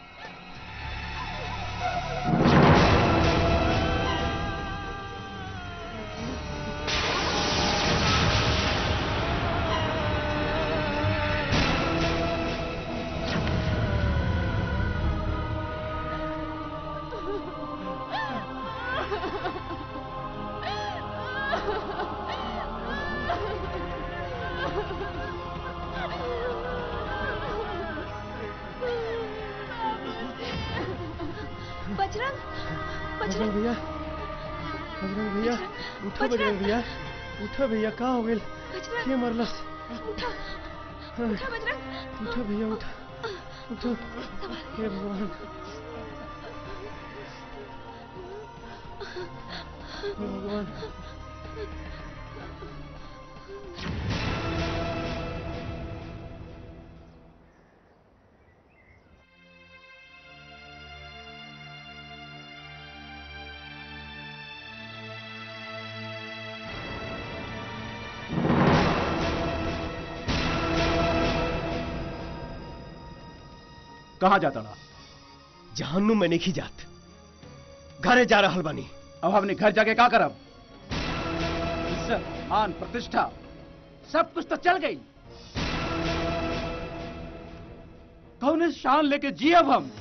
बजरंग बजरंग बजरंग भैया बजरंग भैया उठो बजरंग भैया उठो भैया कहाँ हो गए बजरंग ये मरलस उठा उठा बजरंग उठो भैया उठो उठो हे भगवान हे भगवान कहाँ जाता रहा जहन्नुम में नहीं जात घरे जा रहल बानी अब हमने घर जाके क्या करब इज्जत मान प्रतिष्ठा सब कुछ तो चल गई कौन शान लेके जियब हम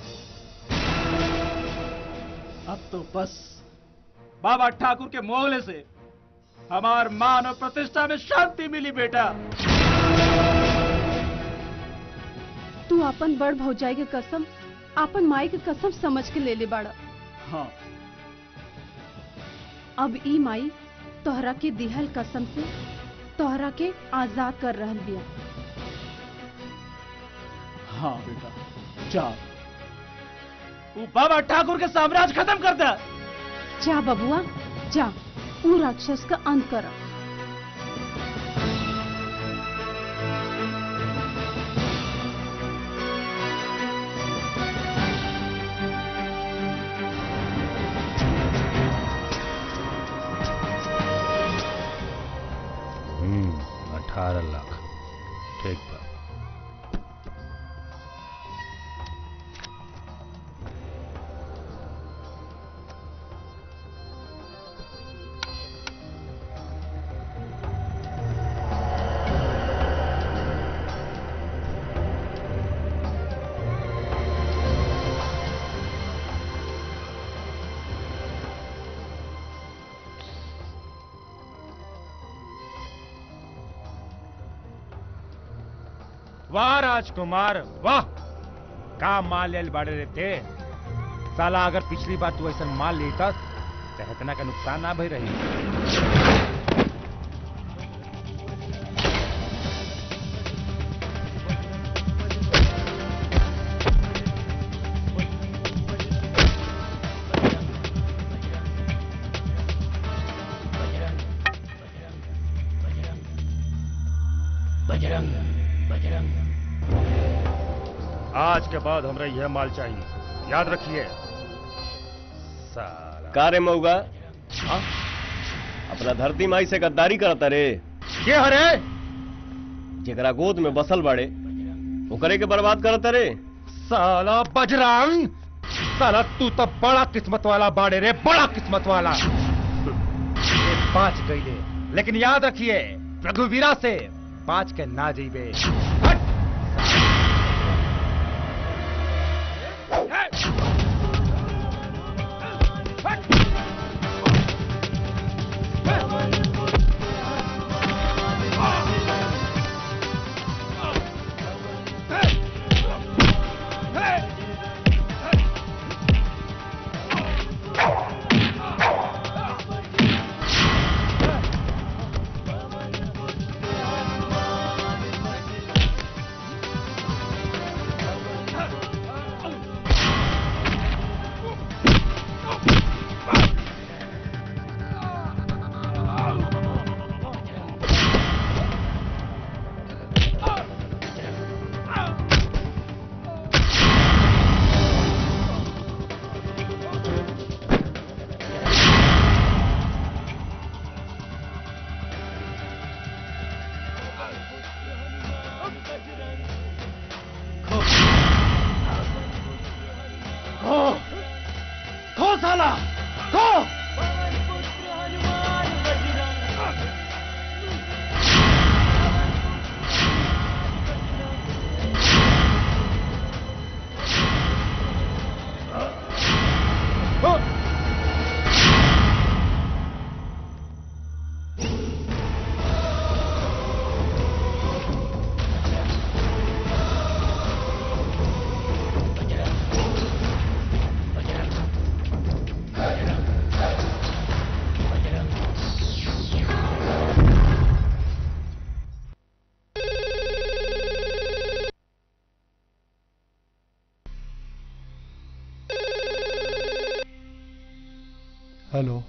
अब तो बस बाबा ठाकुर के मोहले से हमार मान और प्रतिष्ठा में शांति मिली बेटा तू अपन बड़ भौजाई के कसम अपन माई के कसम समझ के ले ले बाड़ा हाँ अब ई माई तोहरा के दिहल कसम से तोहरा के आजाद कर रहल बिया हाँ बेटा जा वो बाबा ठाकुर के साम्राज्य खत्म कर दे जा बबुआ जा ऊ राक्षस का अंत कर हम्म अठारह लाख ठीक बा वाह राजकुमार वाह का माल लेल बाड़े रहते साला अगर पिछली बार तू ऐसा माल लेता तो इतना का नुकसान ना भई रही बजरंग बजरंग आज के बाद हमरा यह माल चाहिए याद रखिए साला का रे मऊगा हाँ? अपना धरती माई से गद्दारी करता रे के हरे जेकरा गोद में बसल बाड़े ओकरे के बर्बाद करता रे साला बजरंग साला तू तो बड़ा किस्मत वाला बाड़े रे बड़ा किस्मत वाला ये पांच गईले लेकिन याद रखिए रघुवीरा से पांच के ना जीवे खो खो साला खो बजरंग हेलो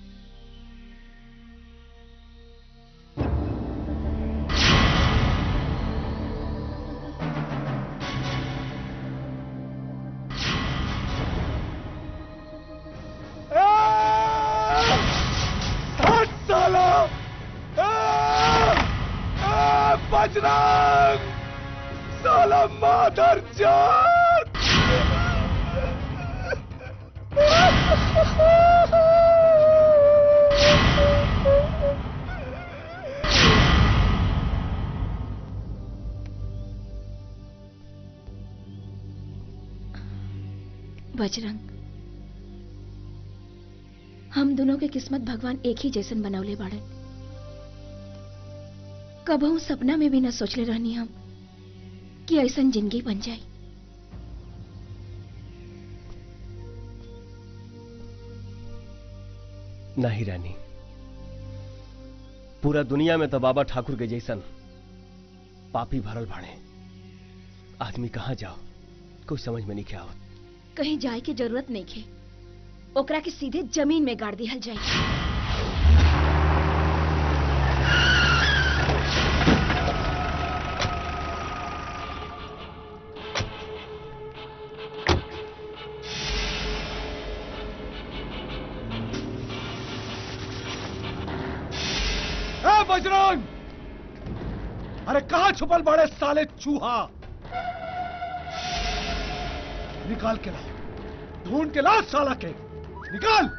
हट साला बजरंग साला मादर जान बजरंग हम दोनों के किस्मत भगवान एक ही जैसन बनौले बाड़न कबहू सपना में भी न सोचले रहनी हम कि ऐसन जिंदगी बन जाए नहीं रानी पूरा दुनिया में तो बाबा ठाकुर के जैसन पापी भरल भाड़े आदमी कहाँ जाओ कोई समझ में नहीं क्या हो कहीं जाए की जरूरत नहीं खे ओकरा के सीधे जमीन में गाड़ दिहल जाए ए बजरंग अरे कहा छुपल बड़े साले चूहा निकाल के ला ढूंढ के ला साला के निकाल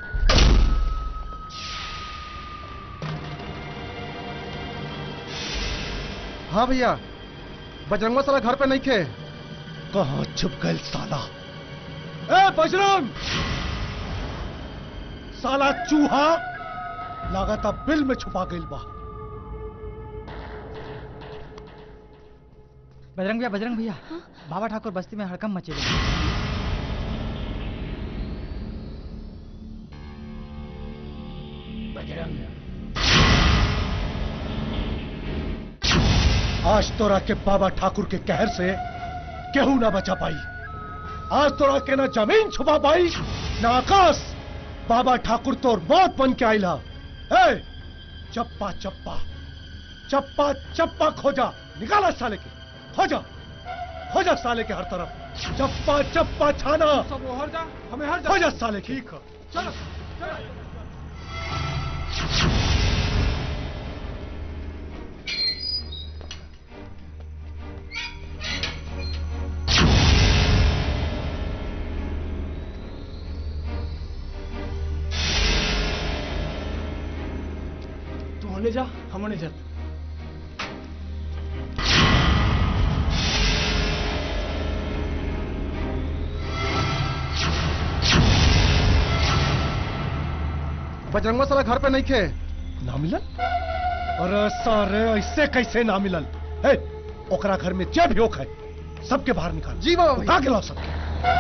हाँ भैया बजरंगवा साला घर पे नहीं थे कहा छुप गए साला ए बजरंग साला चूहा लगाता बिल में छुपा गई बा बजरंग भैया बजरंग भैया बाबा ठाकुर बस्ती में हड़कम मचे हुए बजरंग आज तोरा के बाबा ठाकुर के कहर से केहू ना बचा पाई आज तोरा के ना जमीन छुपा पाई ना आकाश बाबा ठाकुर तोर मौत बन के आईला ए चप्पा चप्पा चप्पा चप्पा खोजा निकाला साले के खोजा खोजा साले के हर तरफ चप्पा चप्पा छाना सब वो हर जा हमें हर जा खोजा साले की चलो चलो तू होने जा हम होने जाते बजरंगवा साला घर पे नहीं थे ना मिलल अरे सारे ऐसे कैसे ना मिलल हे ओकरा घर में जे भी है सबके बाहर निकाल जी बाबा उठा के लाओ सबके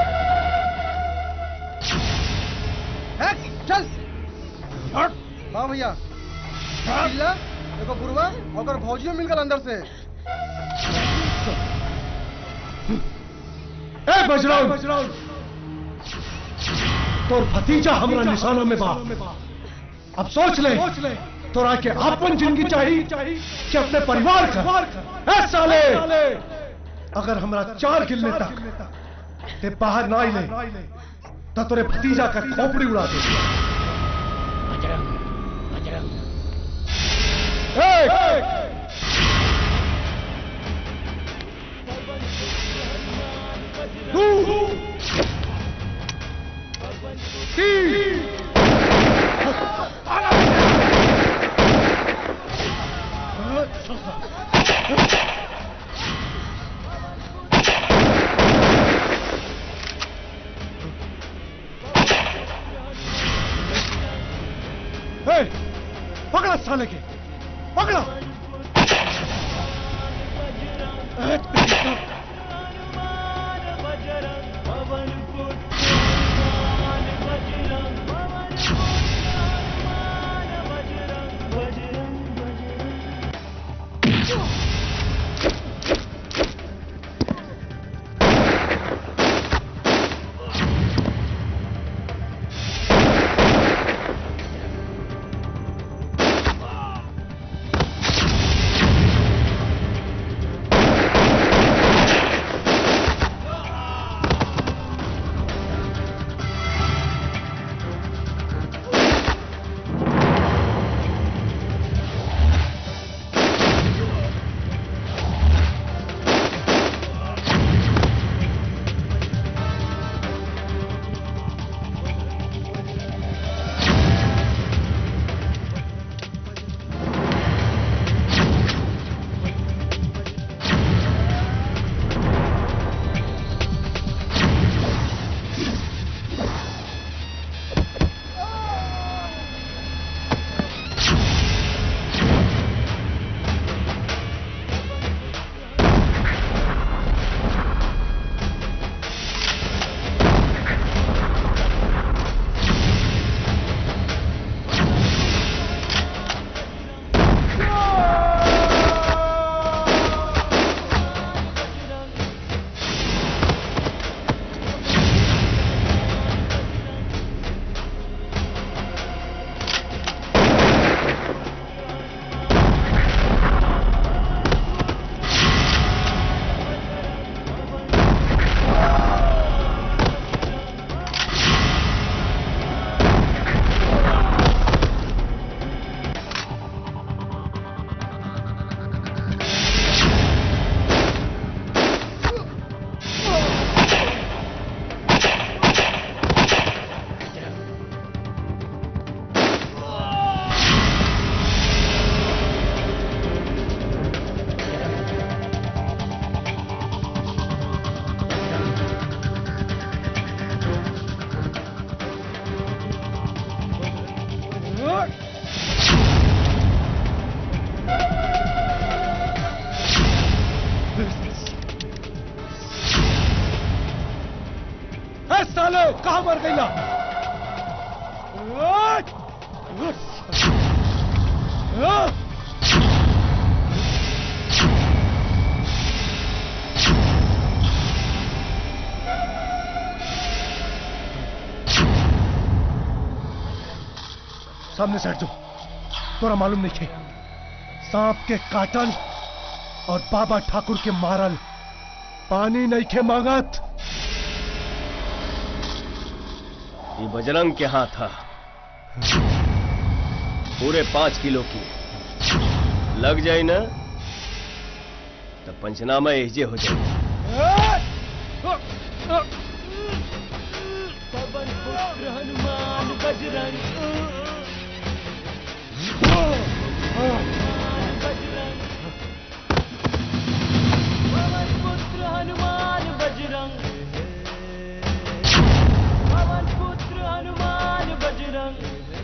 है चल हट हाँ भैया चिल्ला देखो गुरुआ और भौजियो मिल गल अंदर से ए बजरंग बजरंग तोर भतीजा हमरा निशाना में बा अब सोच ले तोरा के आपन जिंदगी चाहिए कि अपने परिवार का ए साले अगर हमरा चार गिलने तक ते बाहर ना आइले तो तोरे भतीजा का खोपड़ी उड़ा दे बजरंग बजरंग एक दो तीन ए, पकड़ा साले के पकड़ा ए, तेरी- गईला सामने से हट जाओ तोरा मालूम नहीं थे सांप के काटल और बाबा ठाकुर के मारल पानी नहीं खे मांगत ये बजरंग के हाथ था पूरे पांच किलो की लग जाए ना तो पंचनामा एजे हो जाए पवन पुत्र हनुमान बजरंग बजरंग पवन पुत्र हनुमान बजरंग पवन पुत्र हनुमान बजरंग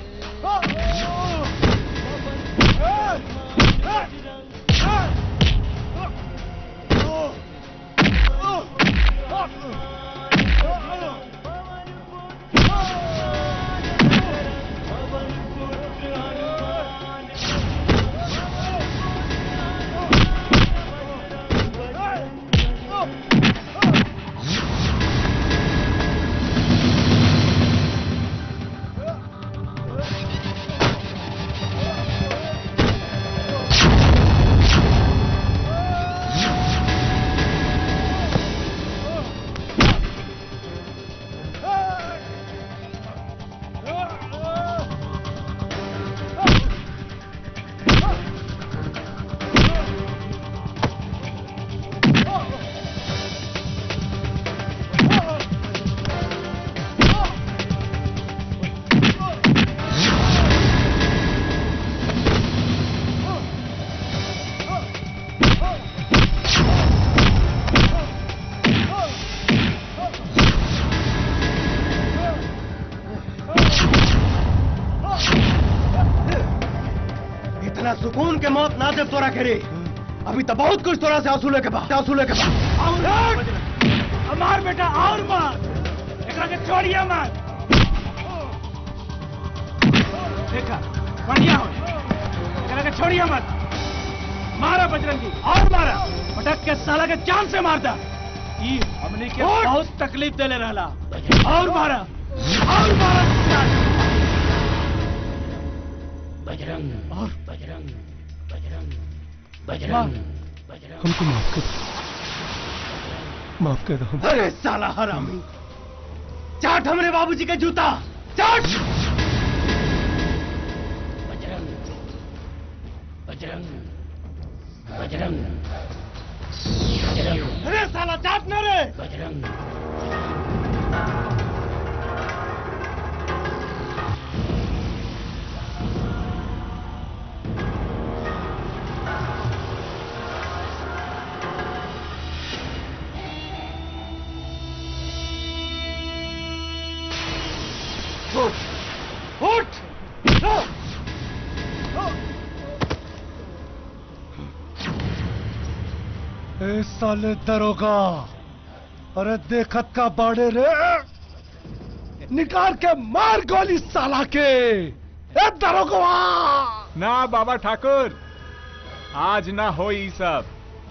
इतना सुकून के मौत ना दे तोरा करे अभी तो बहुत कुछ तोरा से वसूले के बाद वसूले के बाद हमार बेटा और मार एकरा के छोड़िए मार देखा बढ़िया हो एकरा के छोड़िए मत मारा बजरंगी और मारा पटक के साला के जान से मारता ई हमने के बहुत तकलीफ देले रहला और मारा और मारा बजरंग और बजरंग बजरंग बजरंग बजरंग हमको माफ कर माफ कर दो अरे साला हरामी चाट हमरे बाबूजी के जूता चाट बजरंग बजरंग बजरंग बजरंग अरे साला चाट न रे बजरंग उठ उठ ए साले दरोगा अरे देखत का बाड़े रे निकाल के मार गोली साला के ए दरोगा ना बाबा ठाकुर आज ना हो ई सब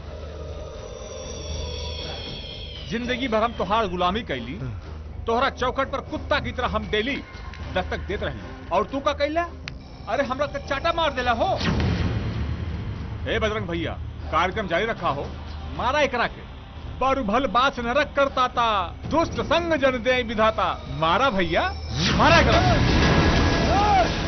जिंदगी भर हम तोहार गुलामी कैली तोहरा चौखट पर कुत्ता की तरह हम डेली दस्तक देत रही और तू का कैला अरे हमरा के चाटा मार देला हो हे बजरंग भैया कार्यक्रम जारी रखा हो मारा एकरा के बारू भल बास नरक करता था दुष्ट संग जन दे विधाता मारा भैया मारा एकरा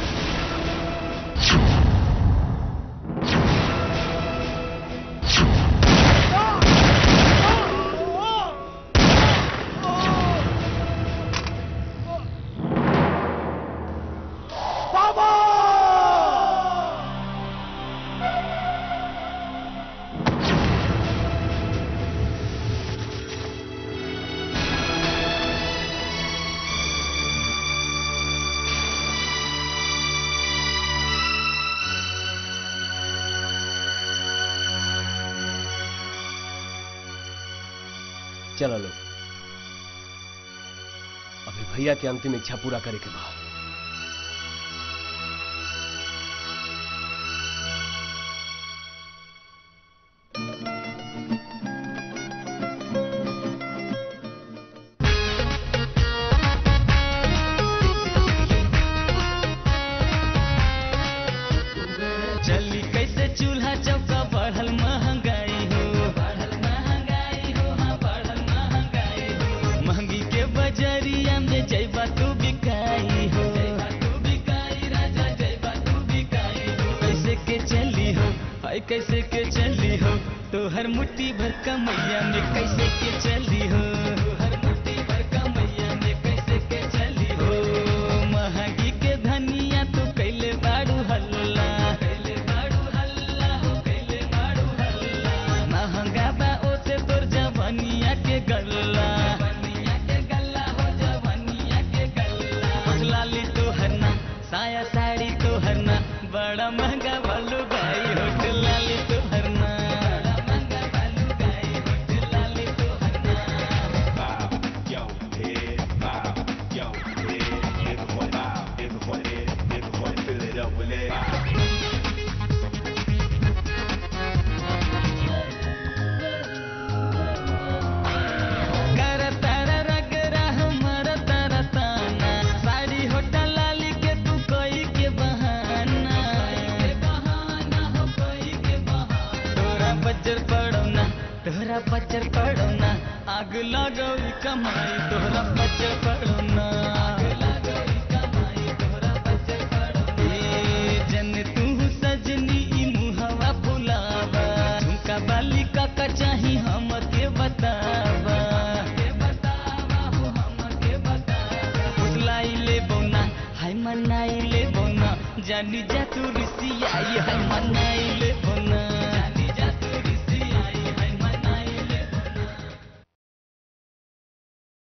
बाबा चलो लोग अभी भैया के अंतिम इच्छा पूरा करे के बा चली कैसे चूल्हा चौका बढ़ल महंगाई हो बढ़ल महंगाई हो हाँ बढ़ल महंगाई हो महंगी के बजरिया में जैबा तू बिकाई हो तू बिकाई राजा जैबा तू बिकाई हो कैसे के चली हो हाय कैसे के चली हो तो हर मुट्ठी भर कमैया में कैसे के चली हो हर मुट्ठी भर कमैया में कैसे के चली हो महंगी के धनिया तू कैले बाड़ू हल्ला कैले बाड़ू हल्ला हो कैले बाड़ू हल्ला महंगा बा ओसे तोर जवनिया के गल्ला जवनिया के गल्ला हो जवनिया के गल्ला लाली तो हरना साया साड़ी तो हरना बड़ा महंगा बालू गाई होट लाली तो हरना बड़ा महंगा बालू गाई होट लाली तो हरना कर तारा रगरा हमर तारा ताना साड़ी होटल लाली के तू कोई के बहाना के बहाना हो कोई के बहाना तोरा बजर पड़ो ना तोरा बजर पड़ो ना आग लगो ई कमाई तोरा बजर पड़ो ना आग लगो ई कमाई तोरा बजर पड़ो ए जन तू सजनी ई मुहवा फुलावा झुमका बाली का का चाही हम के बतावा के बतावा हो हम के बतावा फुसलाई ले बोना हाय मनाई ले बोना जानी जा तू रिसियाई हाय मनाई ले बोना